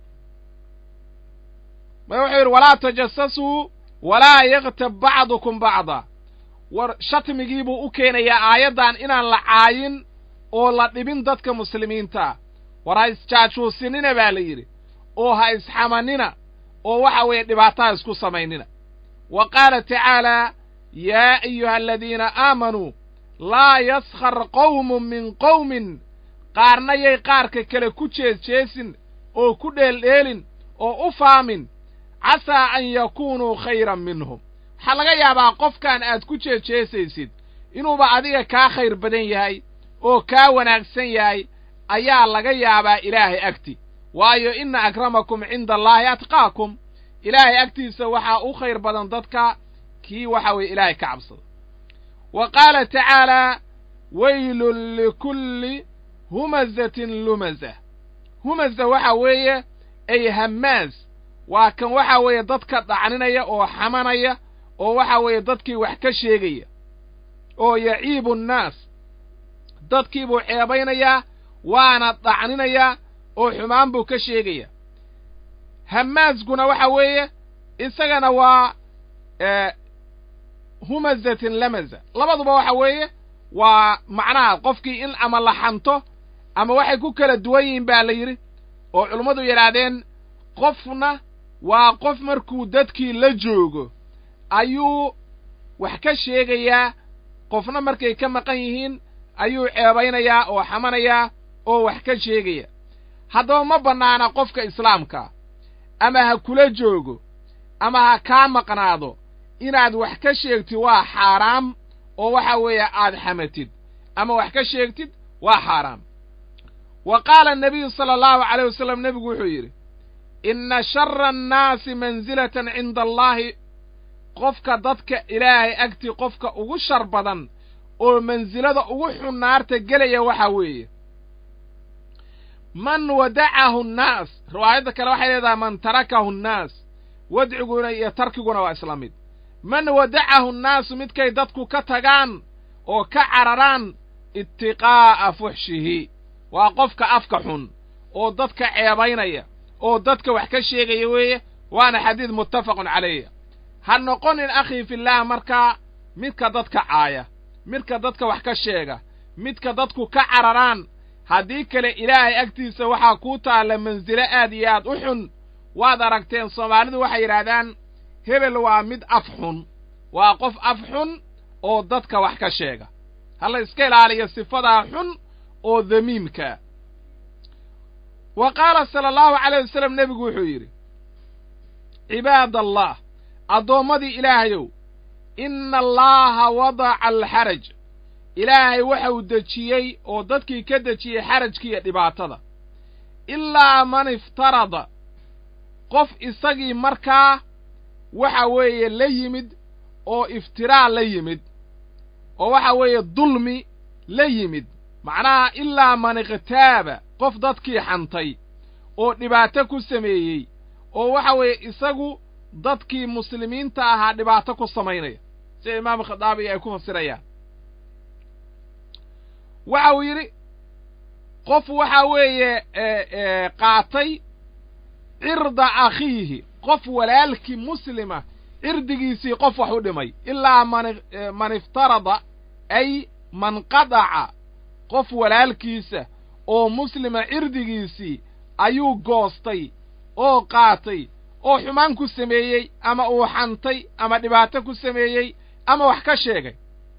wuxuu yidhi walaa tajassasuu walaa yaktab bacdukum bacda war shatmigii buu u keenayaa aayaddan inaan la caayin oo la dhibin dadka muslimiintaa war ha isjaajuusinina baa la yidhi oo ha isxamanina oo waxa weeye dhibaataha isku samaynina wa qaala tacaalaa yaa ayuha aladiina aamanuu laa yaskhar qowmun min qowmin qaarna yay qaarka kale ku jeesjeesin oo ku dheeldheelin oo u faamin casaa an yakuunuu khayran minhum waxaa laga yaabaa qofkan aad ku jeejeesaysid inuuba adiga kaa khayr badan yahay oo kaa wanaagsan yahay ayaa laga yaabaa ilaahay agti waayo inna akramakum cinda allaahi atqaakum ilaahay agtiisa waxaa u khayr badan dadka kii waxa weeye ilaahay ka cabsada wa qaala tacaalaa weylun likulli humazatin lumaza humaza waxa weeye ay hammaas waa kan waxa weeye dadka dhacninaya oo xamanaya oo waxa weeye dadkii wax ka sheegaya oo yaciibu nnaas dadkii buu ceebaynayaa waana dhacninayaa oo xumaan buu ka sheegaya hamaaskuna waxa weeye isagana waa humazatin lamaza labaduba waxa weeye waa macnaha qofkii in ama la xanto ama waxay ku kala duwan yihiin baa la yidhi oo culummadu yidhaahdeen qofna waa qof markuu dadkii la joogo ayuu wax ka sheegayaa qofna markay ka maqan yihiin ayuu ceebaynayaa oo xamanayaa oo wax ka sheegaya haddaba ma bannaana qofka islaamkaa ama ha kula joogo ama ha kaa maqnaado inaad wax ka sheegtid waa xaaraam oo waxa weeye aad xamatid ama wax ka sheegtid waa xaaraam wa qaala annabiyu sala allahu calayh wasalam nebigu wuxuu yidhi inna shara annaasi mansilatan cinda allaahi qofka dadka ilaahay agtii qofka ugu shar badan oo mansilada ugu xun naarta gelaya waxaa weeye man wadacahu nnaas riwaayadda kale waxay leedahay man tarakahu nnaas wadciguna iyo tarkiguna waa isla mid man wadacahu nnaasu midkay dadku ka tagaan oo ka cararaan itiqaa'a fuxshihi waa qofka afka xun oo dadka ceebaynaya oo dadka wax ka sheegaya weeye waana xadiid muttafaqun calayh ha noqonin akhii fillaah markaa midka dadka caaya midka dadka wax ka sheega midka dadku ka cararaan haddii kale ilaahay agtiisa waxaa kuu taalla mansilo aad iyo aad u xun waad aragteen soomaalidu waxay yidhaahdaan hebel waa mid af xun waa qof af xun oo dadka wax ka sheega ha la iska ilaaliyo sifadaa xun oo damiimkaa wa qaala sala allahu calayh wasalam nebigu wuxuu yidhi cibaadallah addoommadii ilaahayow inna allaaha wadaca alxaraj ilaahay waxau dejiyey oo dadkii ka dejiyey xarajkiiyo dhibaatada ilaa man iftarada qof isagii markaa waxa weeye la yimid oo iftiraa la yimid oo waxa weeye dulmi la yimid macnaha ilaa man ikhtaaba qof dadkii xantay oo dhibaato ku sameeyey oo waxa weeye isagu dadkii muslimiinta ahaa dhibaato ku samaynaya sida imaamu khadaabi ay ku fasirayaan waxa uu yidhi qof waxa weeye qaatay cirda akhiihi qof walaalkii muslima cirdigiisii qof wax u dhimay ilaa man man iftarada ay man qadaca qof walaalkiisa oo muslima cirdigiisii ayuu goostay oo qaatay oo xumaan ku sameeyey ama uu xantay ama dhibaato ku sameeyey ama wax ka sheegay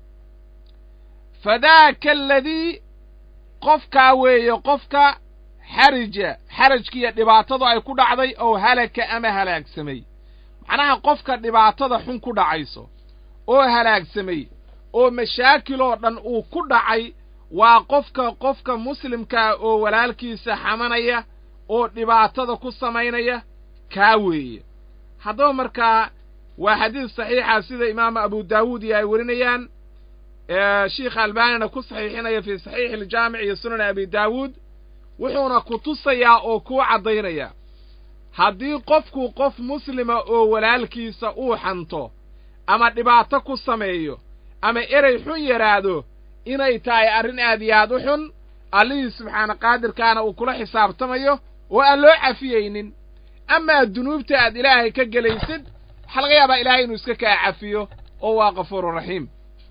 fadaaka aladii qofkaa weeye qofka xarija xarajkiiyo dhibaatadu ay ku dhacday oo halaka ama halaagsamay macnaha qofka dhibaatada xun ku dhacayso oo halaagsamay oo mashaakiloo dhan uu ku dhacay waa qofka qofka muslimkaa oo walaalkiisa xamanaya oo dhibaatada ku samaynaya kaa weeye haddaba markaa waa xadiis saxiixa sida imaamu abu daawuud iyo ay werinayaan sheikha albaanina ku saxiixinaya fii saxiixi aljaamic iyo sunan abi daawuud wuxuuna ku tusayaa oo kuu caddaynaya haddii qofku qof muslima oo walaalkiisa uu xanto ama dhibaato ku sameeyo ama erey xun yidhaahdo inay tahay arrin aad iyo aad u xun allihii subxaana qaadirkaana uu kula xisaabtamayo oo aan loo cafiyeynin amaa dunuubta aad ilaahay ka gelaysid waxaa laga yaabaa ilaahay inuu iska kaa cafiyo oo waa kafuururaxiim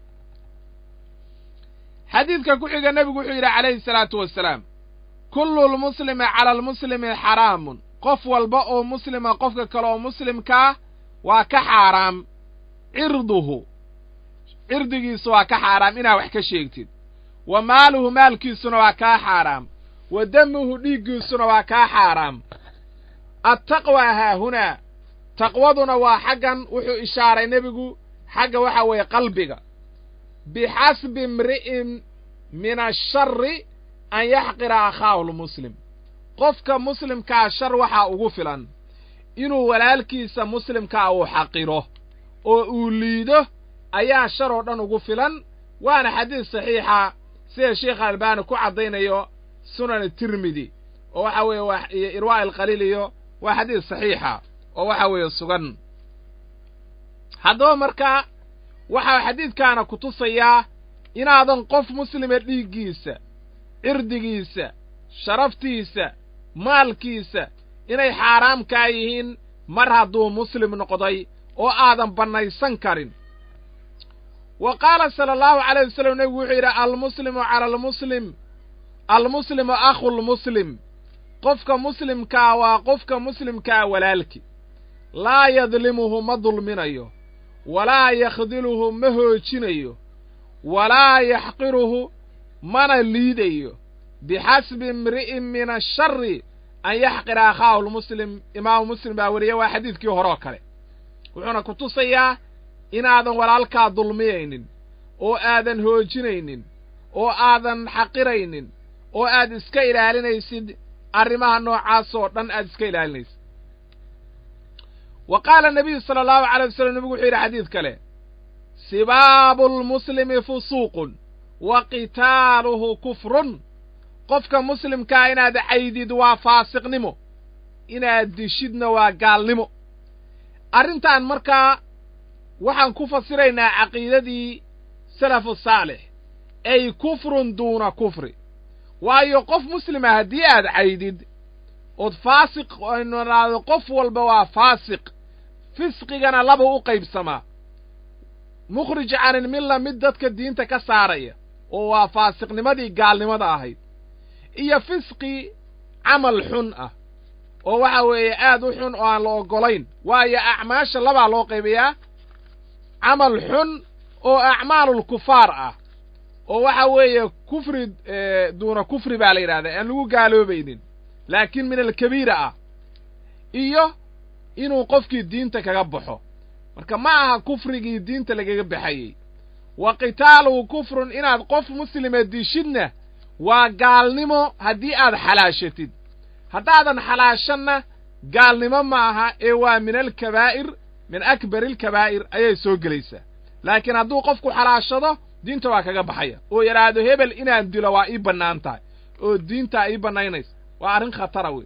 xadiidka ku xiga nebigu wuxuu yidhi calayhi salaatu wasalaam kullu lmuslimi cala almuslimi xaraamun qof walba oo muslima qofka kale oo muslimkaa waa ka xaaraam cirduhu cirdigiisu waa ka xaaraam inaad wax ka sheegtid wa maaluhu maalkiisuna waa kaa xaaraam wa damuhu dhiiggiisuna waa kaa xaaraam attaqwa haahunaa taqwaduna waa xaggan wuxuu ishaaray nebigu xagga waxa weeye qalbiga bixasbi imri'in min ashari an yaxqira akhaahu lmuslim qofka muslimkaa shar waxaa ugu filan inuu walaalkiisa muslimkaa uu xaqiro oo uu liido ayaa shar oo dhan ugu filan waana xadiis saxiixa sida sheikha albaani ku caddaynayo sunan tirmidi oo waxa weeye waa iyo irwaa alqaliil iyo waa xadiis saxiixa oo waxa weeye sugan haddaba markaa waxaa xadiidkaana ku tusayaa inaadan qof muslima dhiiggiisa cirdigiisa sharaftiisa maalkiisa inay xaaraam kaa yihiin mar hadduu muslim noqday oo aadan bannaysan karin wa qaala sala allahu calayh wasalam nebigu wuxuu yidhi almuslimu cala almuslim almuslimu akhulmuslim qofka muslimkaa waa qofka muslimkaa walaalki laa yadlimuhu ma dulminayo walaa yakhdiluhu ma hoojinayo walaa yaxqiruhu mana liidayo bixasbi imri'in min ashari an yaxqira akhaahu lmuslim imaamu muslim baa weriye waa xadiidkii hore oo kale wuxuuna ku tusayaa inaadan walaalkaa dulmiyaynin oo aadan hoojinaynin oo aadan xaqiraynin oo aad iska ilaalinaysid arrimaha noocaas oo dhan aad iska ilaalinaysid wa qaala nabiyu sala allahu calay wasalam nebigu wuxuu yidhi xadiid kale sibaabu lmuslimi fusuuqun wa qitaaluhu kufrun qofka muslimkaa inaad caydid waa faasiqnimo inaad dishidna waa gaalnimo arrintan markaa waxaan ku fasiraynaa caqiidadii salafu saalix ay kufrun duuna kufri waayo qof muslima haddii aad caydid ood faasiq aynu idhaahdo qof walba waa faasiq fisqigana laba u qaybsamaa mukhrij canilmilla mid dadka diinta ka saaraya oo waa faasiqnimadii gaalnimada ahayd iyo fisqi camal xun ah oo waxa weeye aad u xun oo aan la oggolayn waayo acmaasha labaa loo qaybayaa camal xun oo acmaalulkufaar ah oo waxa weeye kufri duuna kufri baa la yidhahdaa aan lagu gaaloobaynin laakiin min alkabiira ah iyo inuu qofkii diinta kaga baxo marka ma aha kufrigii diinta lagaga baxayey wa qitaaluhu kufrun inaad qof muslima dishidna waa gaalnimo haddii aad xalaashatid haddaadan xalaashanna gaalnimo ma aha ee waa min alkabaa'ir min akbari alkabaa'ir ayay soo gelaysaa laakiin hadduu qofku xalaashado diinta waa kaga baxaya oo yidhaahdo hebel inaan dilo waa ii bannaan tahay oo diintaa ii bannaynaysa waa arrin khatara wey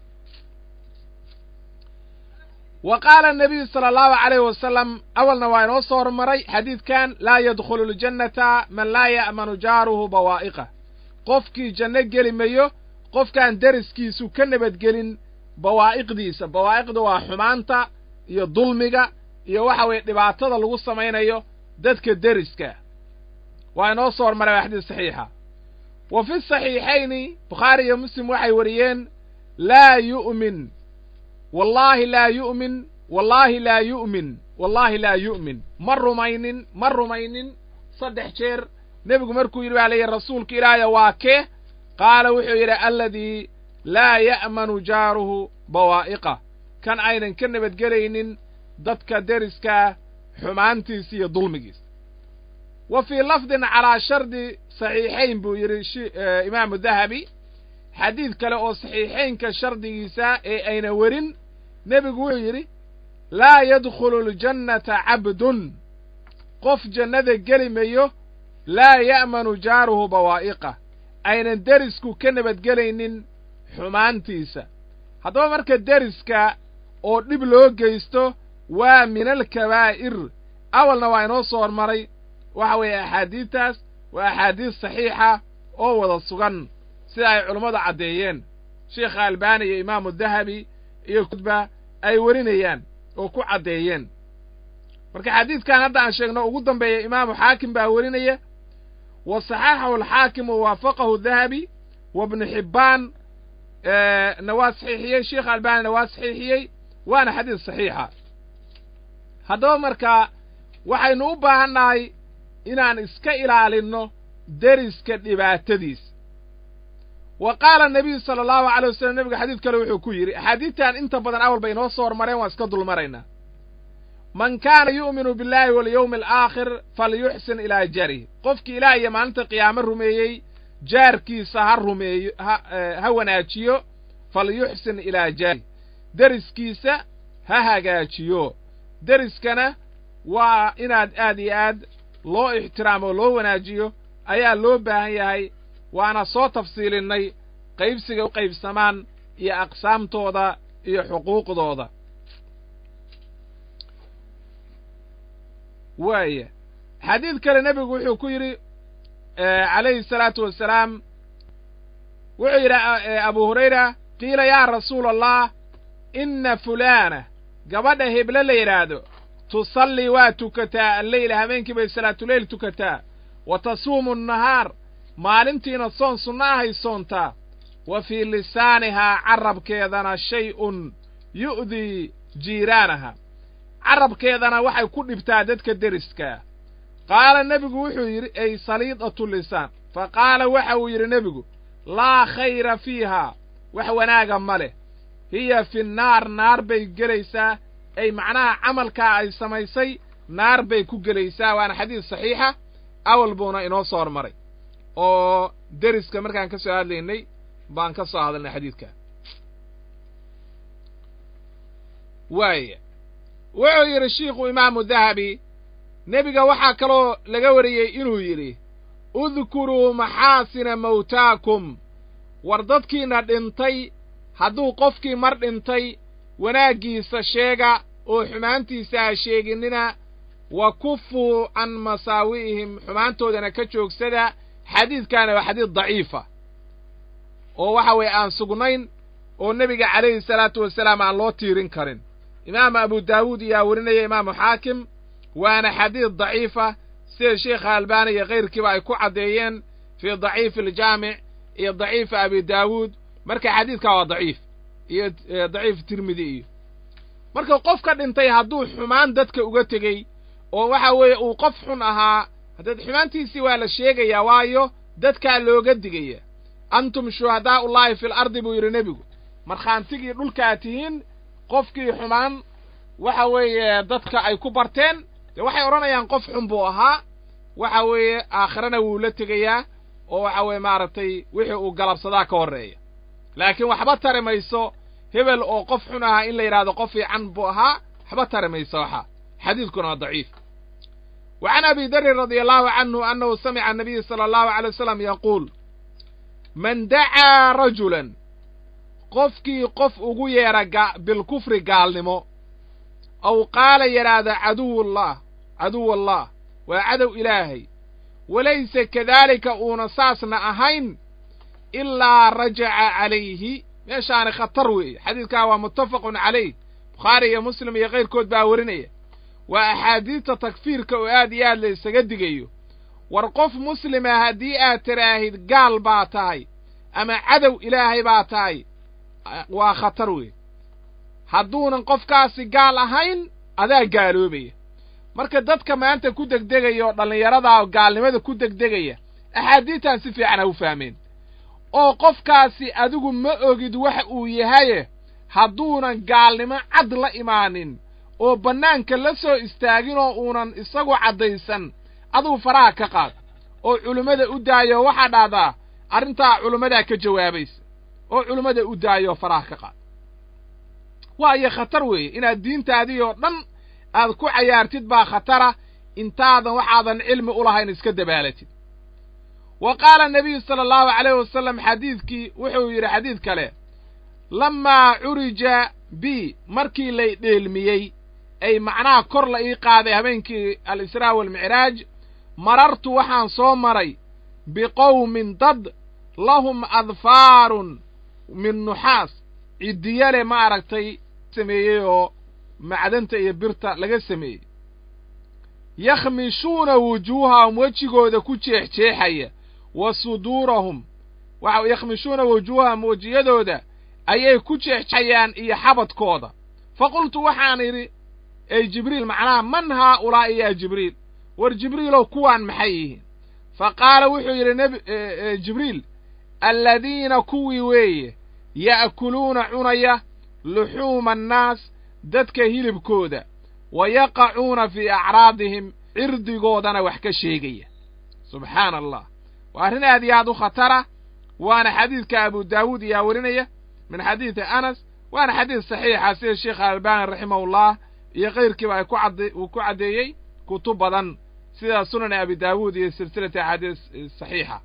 wa qaala anabiyu sala allahu calayh wasalam awalna waa inoo soo hormaray xadiidkan laa yadkhulu ljannata man laa ya'manu jaaruhu bawaa'iqah qofkii janno geli mayo qofkaan deriskiisu ka nabadgelin bawaa'iqdiisa bawaa'iqda waa xumaanta iyo dulmiga iyo waxa weeye dhibaatada lagu samaynayo dadka deriska waa inoo soo hormaray waa xadiis saxiixa wa fi saxiixayni bukhaari iyo muslim waxay wariyeen laa yu'min wallaahi laa yu'min wallaahi laa yu'min wallaahi laa yu'min ma rumaynin ma rumaynin saddex jeer nebigu markuu yidhi baa layihi rasuulka ilaahya waa kee qaala wuxuu yidhi alladii laa ya'manu jaaruhu bawaa'iqah kan aynan ka nabadgelaynin dadka deriskaa xumaantiisa iyo dulmigiisa wa fii lafdin calaa shardi saxiixayn buu yidhi imaamu dahabi xadiid kale oo saxiixaynka shardigiisa ee ayna werin nebigu wuxuu yidhi laa yadkhulu ljannata cabdun qof jannada geli mayo laa ya'manu jaaruhu bawaa'iqah aynan derisku ka nabadgelaynin xumaantiisa haddaba marka deriska oo dhib loo geysto waa min alkabaa'ir awalna waa inoo soo hormaray waxa weeye axaadiidtaas waa axaadiis saxiixa oo wada sugan sida ay culummadu caddeeyeen sheikha albaani iyo imaamu dahabi iyo kudba ay werinayaan oo ku caddeeyeen marka xadiidkan hadda aan sheegno ugu dambeeya imaamu xaakim baa werinaya wa saxaxahu alxaakim wa waafaqahu dahabi wa ibnu xibbaan na waa saxiixiyey sheikh albaanina waa saxiixiyey waana xadiis saxiixa haddaba marka waxaynu u baahannahay inaan iska ilaalinno deriska dhibaatadiisa wa qaala nabiyu sala allahu alay wasalam nebiga xadiid kale wuxuu ku yidhi axaadiidtan inta badan awal bay inoo soo hormareen waan iska dulmaraynaa man kaana yu'minu billahi walyawmi alaakhir falyuxsin ilaa jaarih qofkii ilaah iyo maalinta qiyaamo rumeeyey jaarkiisa ha rumeeyo ha ha wanaajiyo falyuxsin ilaa jaarih deriskiisa ha hagaajiyo deriskana waa inaad aad iyo aad loo ixtiraamo loo wanaajiyo ayaa loo baahan yahay waana soo tafsiilinnay qaybsiga u qaybsamaan iyo aqsaamtooda iyo xuquuqdooda waaya xadiid kale nebigu wuxuu ku yidhi calayhi salaatu wasalaam wuxuu yidhi abu hurayra qiila yaa rasuula allah inna fulaana gabadha heblo la yidhaahdo tusallii waa tukataa alleyla habeenkii bay salaatuleyl tukataa wa tasuumu annahaar maalintiina soon sunno ahay soontaa wa fii lisaanihaa carabkeedana shay-un yu'dii jiiraanaha carabkeedana waxay ku dhibtaa dadka deriskaa qaala nebigu wuxuu yidhi ay saliidatu lisaan fa qaala waxa uu yidhi nebigu laa khayra fiihaa wax wanaaga ma leh hiya fi naar naar bay gelaysaa ay macnaha camalkaa ay samaysay naar bay ku gelaysaa waana xadiis saxiixa awal buuna inoo soo hormaray oo deriska markaan ka soo hadlaynay baan ka soo hadalnay xadiidka waaya wuxuu yidhi shiikhu imaamu dahabi nebiga waxaa kaloo laga wariyey inuu yidhi udkuruu maxaasina mawtaakum war dadkiina dhintay hadduu qofkii mar dhintay wanaaggiisa sheega oo xumaantiisa ha sheeginina wa kufuu can masaawi'ihim xumaantoodana ka joogsada xadiidkaana waa xadiid daciifa oo waxa weeye aan sugnayn oo nebiga calayhi salaatu wasalaam aan loo tiirin karin imaamu abu daawuud iyaa werinaya imaamu xaakim waana xadiid daciifa sida sheikha albaani iyo kayrkiiba ay ku caddeeyeen fii daciifi aljaamic iyo daciifi abi daawuud marka xadiidkaa waa daciif iyo daciif tirmidi iyo marka qof ka dhintay hadduu xumaan dadka uga tegey oo waxa weeye uu qof xun ahaa haddeed xumaantiisii waa la sheegayaa waayo dadkaa looga digaya antum shuhadaa'ullaahi fil ardi buu yidhi nebigu markhaantigii dhulkaa tihiin qofkii xumaan waxa weeye dadka ay ku barteen dee waxay odhanayaan qof xun buu ahaa waxa weeye aakhirana wuu la tegayaa oo waxa weeye maaragtay wixii uu galabsadaa ka horreeya laakiin waxba tari mayso hebel oo qof xun ahaa in la yidhahdo qof fiican buu ahaa waxba tari mayso waxaa xadiidkuna waa daciif wa can abi darin radia allahu canhu annahu samica annabiya sala allahu alay wasalam yaquul man dacaa rajulan qofkii qof ugu yeedha bilkufri gaalnimo aw qaala yidhaahda caduwullah caduwallah waa cadow ilaahay walaysa kadaalika uuna saasna ahayn ilaa rajaca calayhi meeshaani khatar weeye xadiidkaa waa muttafaqun calayh bukhaari iyo muslim iyo kayrkood baa werinaya waa axaadiidta takfiirka oo aad iyo aad la isaga digayo war qof muslima haddii aad tiraahid gaal baa tahay ama cadow ilaahay baa tahay waa khatar weeye hadduunan qofkaasi gaal ahayn adaa gaaloobaya marka dadka maanta ku degdegaya oo dhallinyaradaa oo gaalnimada ku degdegaya axaadiidtan si fiican ha u fahmeen oo qofkaasi adigu ma ogid waxa uu yahaye hadduunan gaalnimo cad la imaanin oo bannaanka la soo istaagin oo uunan isagu caddaysan aduu faraha ka qaad oo culimmada u daayo waxaa dhahdaa arrintaa culimmadaa ka jawaabaysa oo culimmada u daayo faraha ka qaad waayo khatar weeye inaad diintaadii oo dhan aad ku cayaartid baa khatara intaadan waxaadan cilmi u lahayn iska dabaalatid wa qaala nabiyu sala allahu calayh wasalam xadiidkii wuxuu yidhi xadiid kale lammaa curija bi markii lay dheelmiyey ay macnaha kor la ii qaaday habeenkii al-israa waalmicraaj marartu waxaan soo maray biqowmin dad lahum adfaarun min nuxaas ciddiyale ma aragtay sameeyey oo macdanta iyo birta laga sameeyey yakhmishuuna wujuuhahum wejigooda ku jeexjeexaya wa suduurahum waxa yakhmishuuna wujuuhahum wejiyadooda ayay ku jeexjeexayaan iyo xabadkooda fa qultu waxaan idhi ey jibriil macnaha man haa ulaa'i yaa jibriil war jibriilow kuwaan maxay yihiin fa qaala wuxuu yidhi nebi jibriil alladiina kuwii weeye ya'kuluuna cunaya luxuuma annaas dadka hilibkooda wa yaqacuuna fii acraadihim cirdigoodana wax ka sheegaya subxaana allah waa arrin aad iyo aad u khatara waana xadiidka abu daawuud iyaa werinaya min xadiidi anas waana xadiid saxiixa sida sheekh albani raximahullah iyo kayrkiiba ay ku cadde uu ku caddeeyey kutub badan sida sunan abi daawuud iyo silsilati axaadiis saxiixa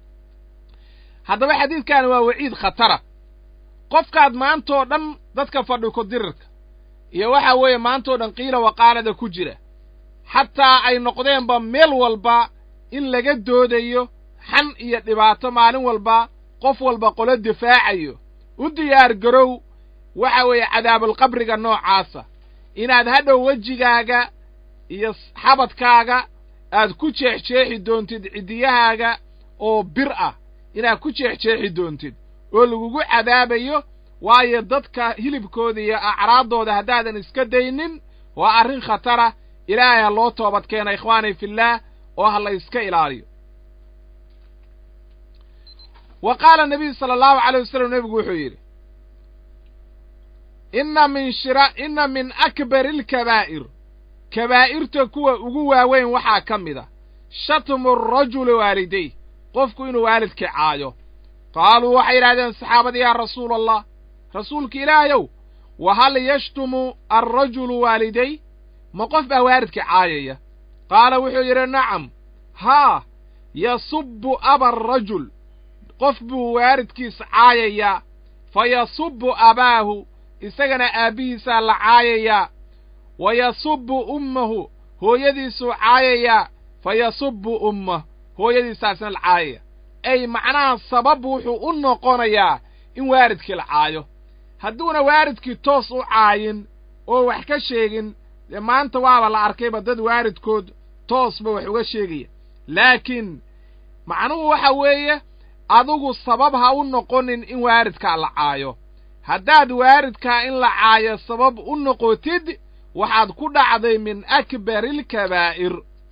haddaba xadiidkaani waa waciid khatara qofkaad maantoo dhan dadka fadhi ku dirirka iyo waxa weeye maantoo dhan qiila waqaalada ku jira xataa ay noqdeenba meel walba in laga doodayo xan iyo dhibaato maalin walba qof walba qolo difaacayo u diyaar garow waxa weeye cadaabulqabriga noocaasa inaad hadhow wejigaaga iyo xabadkaaga aad ku jeexjeexi doontid ciddiyahaaga oo bir ah inaad ku jeexjeexi doontid oo lagugu cadaabayo waayo dadka hilibkooda iyo acraaddooda haddaadan iska daynin waa arrin khatara ilaahay ha loo toobad keena ikhwaani fillaah oo ha la yska ilaaliyo wa qaala nabiyu sala allahu calay wasalam nebigu wuxuu yidhi inna min shira inna min akbari alkabaa'ir kabaa'irta kuwa ugu waaweyn waxaa ka mid a shatmu arajuli waaliday qofku inuu waalidkii caayo qaaluu waxay yidhahdeen saxaabadii yaa rasuula allah rasuulka ilaahayow wa hal yashtumu alrajulu waaliday ma qof baa waalidkii caayaya qaala wuxuu yidhi nacam haa yasubbu aba arajul qof buu waalidkiis caayayaa fa yasubbu abaahu isagana aabbihiisaa la caayayaa wa yasubbu ummahu hooyadiisuu caayayaa fa yasubbu ummah hooyadiisaasna la caayaya ay macnaha sabab wuxuu u noqonayaa in waalidkii la caayo hadduuna waalidkii toos u caayin oo wax ka sheegin dee maanta waaba la arkayba dad waalidkood toosba wax uga sheegaya laakiin macnuhu waxa weeye adigu sabab ha u noqonin in waalidkaa la caayo haddaad waalidkaa in la caayo sabab u noqotid waxaad ku dhacday min akbari alkabaa'ir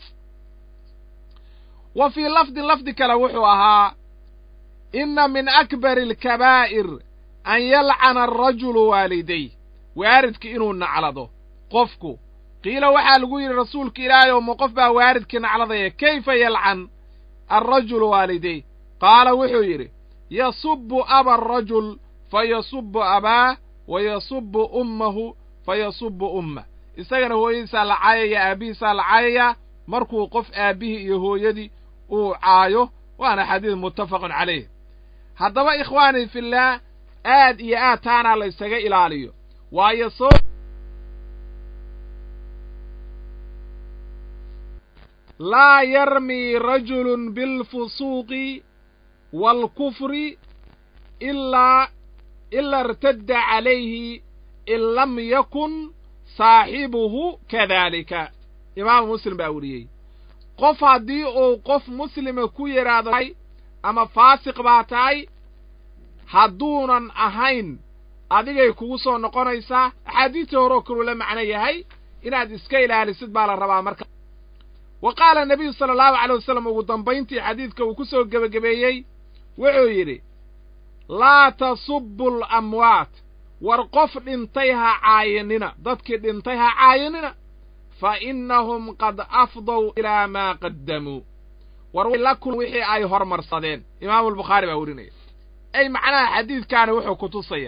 wa fii lafdin lafdi kale wuxuu ahaa inna min akbari alkabaa'ir an yalcana arajulu waaliday waalidki inuu naclado qofku qiila waxaa lagu yidhi rasuulka ilaahay oo ma qof baa waalidkii nacladaya kayfa yalcan alrajulu waaliday qaala wuxuu yidhi yasubbu aba arajul fa yasubbu abaah wa yasubbu ummahu fa yasubbu ummah isagana hooyadiisaa la caayayaa aabbihiisaa la caayayaa markuu qof aabbihii iyo hooyadii uu caayo waana xadiid muttafaqun calayh haddaba ikhwaanii fillaah aad iyo aad taanaa la ysaga ilaaliyo waayo soo laa yarmii rajulun bilfusuuqi waalkufri ilaa ila irtadda calayhi in lam yakun saaxibuhu kadaalika imaamu muslim baa weriyey qof haddii uu qof muslima ku yidhaahdo ama faasiq baa tahay hadduunan ahayn adigay kugu soo noqonaysaa axaadiistii hore oo kaluu la macno yahay inaad iska ilaalisid baa la rabaa marka wa qaala nebiyu sala allahu calay wasalam ugu dambayntii xadiidka uu ku soo gebagabeeyey wuxuu yidhi laa tasubbu alamwaat war qof dhintay ha caayinina dadkii dhintay ha caayinina fa innahum qad afdow ilaa maa qaddamuu war la kul wixii ay hormarsadeen imaamulbukhaari baa werinaya ay macnaha xadiidkaani wuxuu ku tusaya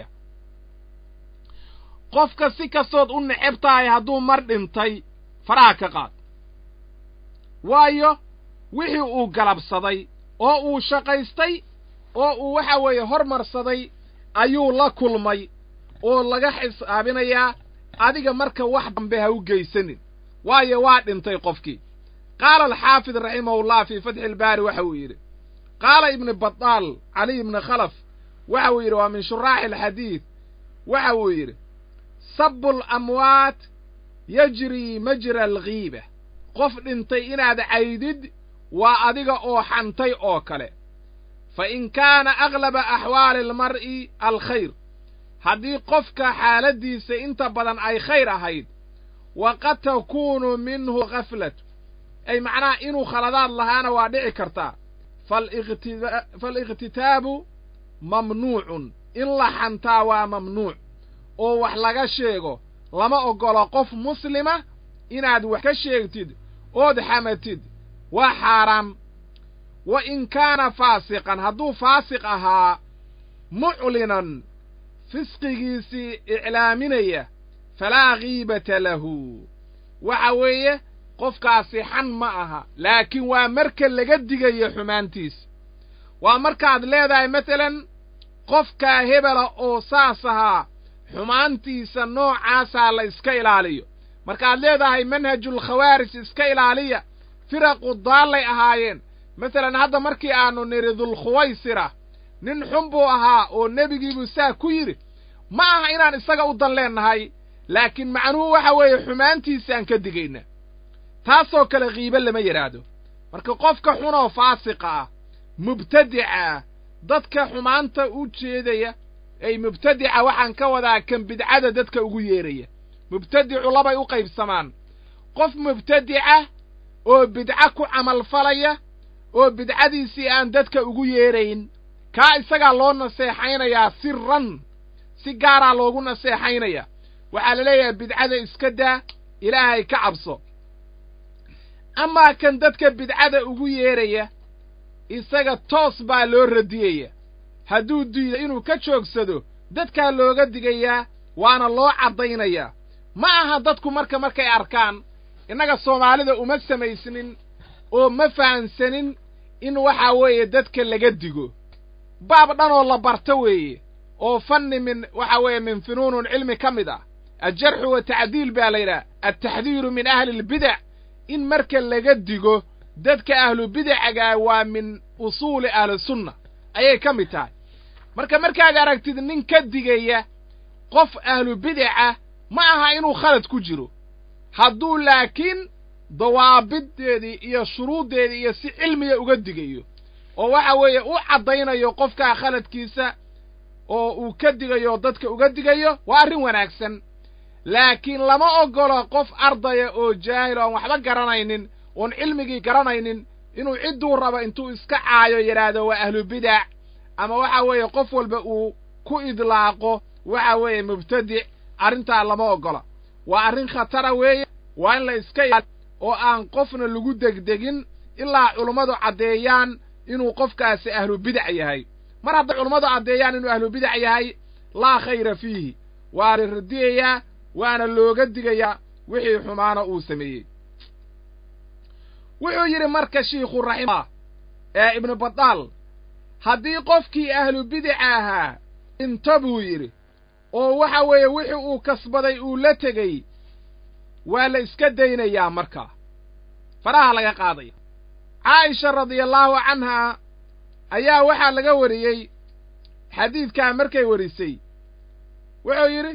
qofka si kastood u neceb tahay hadduu mar dhintay faraha ka qaad waayo wixii uu galabsaday oo uu shaqaystay oo uu waxa weeye hormarsaday ayuu la kulmay oo laga xisaabinayaa adiga marka wax dambe ha u geysanin waayo waa dhintay qofkii qaala alxaafid raximahullah fii fatxi ilbaari waxa uu yidhi qaala ibnu badaal caliy ibni khalaf waxa uu yidhi waa min shuraaxi alxadiid waxa uu yidhi sabu alamwaat yajrii majra alghiiba qof dhintay inaad caydid waa adiga oo xantay oo kale fa in kaana aglaba axwaali almar'i alkhayr haddii qofka xaaladdiisa inta badan ay khayr ahayd wa qad takuunu minhu khaflatu ay macnaha inuu khaladaad lahaana waa dhici kartaa faaliqhtitaabu mamnuucun in la xantaa waa mamnuuc oo wax laga sheego lama oggolo qof muslima inaad wax ka sheegtid ood xamatid waa xaaraam wa in kaana faasiqan hadduu faasiq ahaa muclinan fisqigiisii iclaaminaya falaa kiibata lahu waxa weeye qofkaasi xan ma aha laakiin waa marka laga digayo xumaantiisa waa markaad leedahay masalan qofkaa hebela oo saas ahaa xumaantiisa noocaasaa la iska ilaaliyo markaad leedahay manhajulkhawaarij iska ilaaliya firaqu daallay ahaayeen masalan hadda markii aannu nidhi dulkhuwaysira nin xun buu ahaa oo nebigiibuu saa ku yidhi ma aha inaan isaga u dan leennahay laakiin macnuhu waxa weeye xumaantiisaan ka digayna taasoo kale kiibe lama yidhaahdo marka qofka xunoo faasiqa ah mubtadica ah dadka xumaanta u jeedaya ay mubtadica waxaan ka wadaa kan bidcada dadka ugu yeeraya mubtadicu labay u qaybsamaan qof mubtadica oo bidco ku camalfalaya oo bidcadiisii aan dadka ugu yeerayn kaa isagaa loo naseexaynayaa siran si gaaraa loogu naseexaynaya waxaa la leeyahay bidcada iska daa ilaahay ka cabso amaa kan dadka bidcada ugu yeeraya isaga toos baa loo radiyaya hadduu diido inuu ka joogsado dadkaa looga digayaa waana loo caddaynayaa ma aha dadku marka markay arkaan innaga soomaalida uma samaysnin oo ma fahansanin in waxaa weeye dadka laga digo baab dhanoo la barto weeye oo fanni min waxa weeye min funuunun cilmi ka mid ah aljarxu wa tacdiil baa la yidhaha altaxdiiru min ahli lbidac in marka laga digo dadka ahlu bidacagaa waa min usuuli ahlisunna ayay ka mid tahay marka markaad aragtid nin ka digaya qof ahlu bidaca ma aha inuu khalad ku jiro hadduu laakiin dawaabiddeedii iyo shuruuddeedii iyo si cilmiya uga digayo oo waxa weeye u caddaynayo qofkaa khaladkiisa oo uu ka digayo dadka uga digayo waa arrin wanaagsan laakiin lama oggolo qof ardaya oo jaahil oon waxba garanaynin oon cilmigii garanaynin inuu cidduu rabo intuu iska caayo yidhaahdo waa ahlu bidac ama waxa weeye qof walba uu ku idlaaqo waxa weeye mubtadic arrintaa lama oggola waa arrin khatara weeye waa in la iska ilaali oo aan qofna lagu degdegin ilaa culummadu caddeeyaan inuu qofkaasi ahlu bidac yahay mar hadday culummadu caddeeyaan inuu ahlu bidac yahay laa khayra fiihi waa la radiyayaa waana looga digayaa wixii xumaana uu sameeyey wuxuu yidhi marka shiikhu raximah ee ibnu badaal haddii qofkii ahlu bidaca ahaa dhinto buu yidhi oo waxa weeye wixii uu kasbaday uu la tegey waa la iska daynayaa markaa faraha laga qaadaya caaisha radiallaahu canhaa ayaa waxaa laga wariyey xadiidkaa markay warisay wuxuu yidhi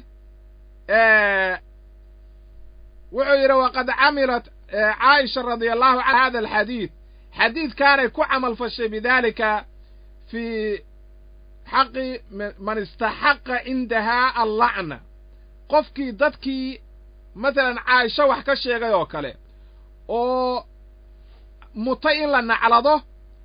wuxuu yidhi waqad camilat caaisha radia allahu canha hada alxadiid xadiidkaanay ku camal fashay bidaalika fii xaqi man istaxaqa cindahaa allacna qofkii dadkii masalan caaisho wax ka sheegay oo kale oo mutay in la naclado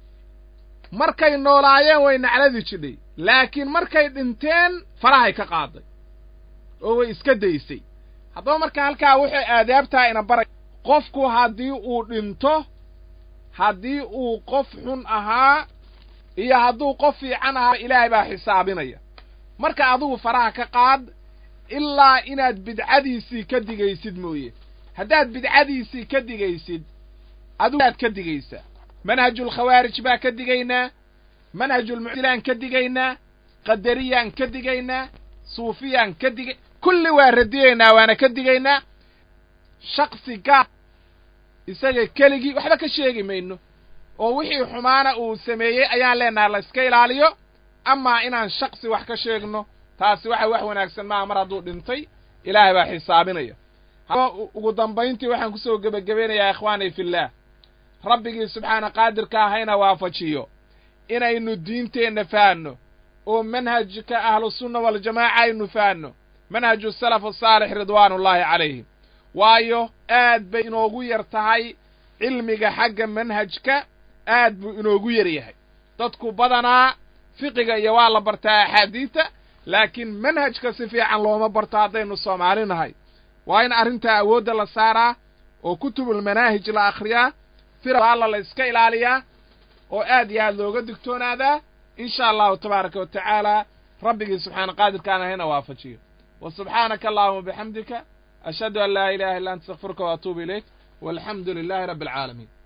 markay noolaayeen way nacladi jidhay laakiin markay dhinteen farahay ka qaaday oo way iska daysay haddaba marka halkaa wuxuu aadaabtaa ina baray qofku haddii uu dhinto haddii uu qof xun ahaa iyo hadduu qof fiican ahaa ilaahay baa xisaabinaya marka adigu faraha ka qaad ilaa inaad bidcadiisii ka digaysid mooye haddaad bidcadiisii ka digaysid adigu aad ka digaysaa manhajulkhawaarij baa ka digaynaa manhajulmuctilaan ka digaynaa qadariyaan ka digaynaa suufiyaan ka digay kulli waa radiyaynaa waana ka digaynaa shaksi gaar isaga keligii waxba ka sheegi mayno oo wixii xumaana uu sameeyey ayaan leenahay la iska ilaaliyo amaa inaan shaksi wax ka sheegno taasi waxa wax wanaagsan maaha mar hadduu dhintay ilaahay baa xisaabinaya ugu dambayntii waxaan kusoo gebagabeynayaa ikhwaani fillaah rabbigii subxaana qaadirka ahayna waafajiyo inaynu diinteenna fahanno oo manhajka ahlusunna waljamaaca aynu fahanno manhaju salaf asaalix ridwaanullaahi calayhim waayo aad bay inoogu yar tahay cilmiga xagga manhajka aad buu inoogu yar yahay dadku badanaa fiqiga iyo waa la bartaa axaadiidta laakiin manhajka si fiican looma barto haddaynu soomaali nahay waa in arrintaa awoodda la saaraa oo kutubulmanaahij la akhriyaa firalla la iska ilaaliyaa oo aad iyo aad looga digtoonaadaa in sha allahu tabaaraka wa tacaala rabbigii subxaana qaadirkaan ahayna waafajiyo wa subxaanaka allahuma bixamdika ashhadu an laa ilaha illa anta astakfiruka wa atuubu ilayk walxamdu lilaahi rabbi alcaalamiin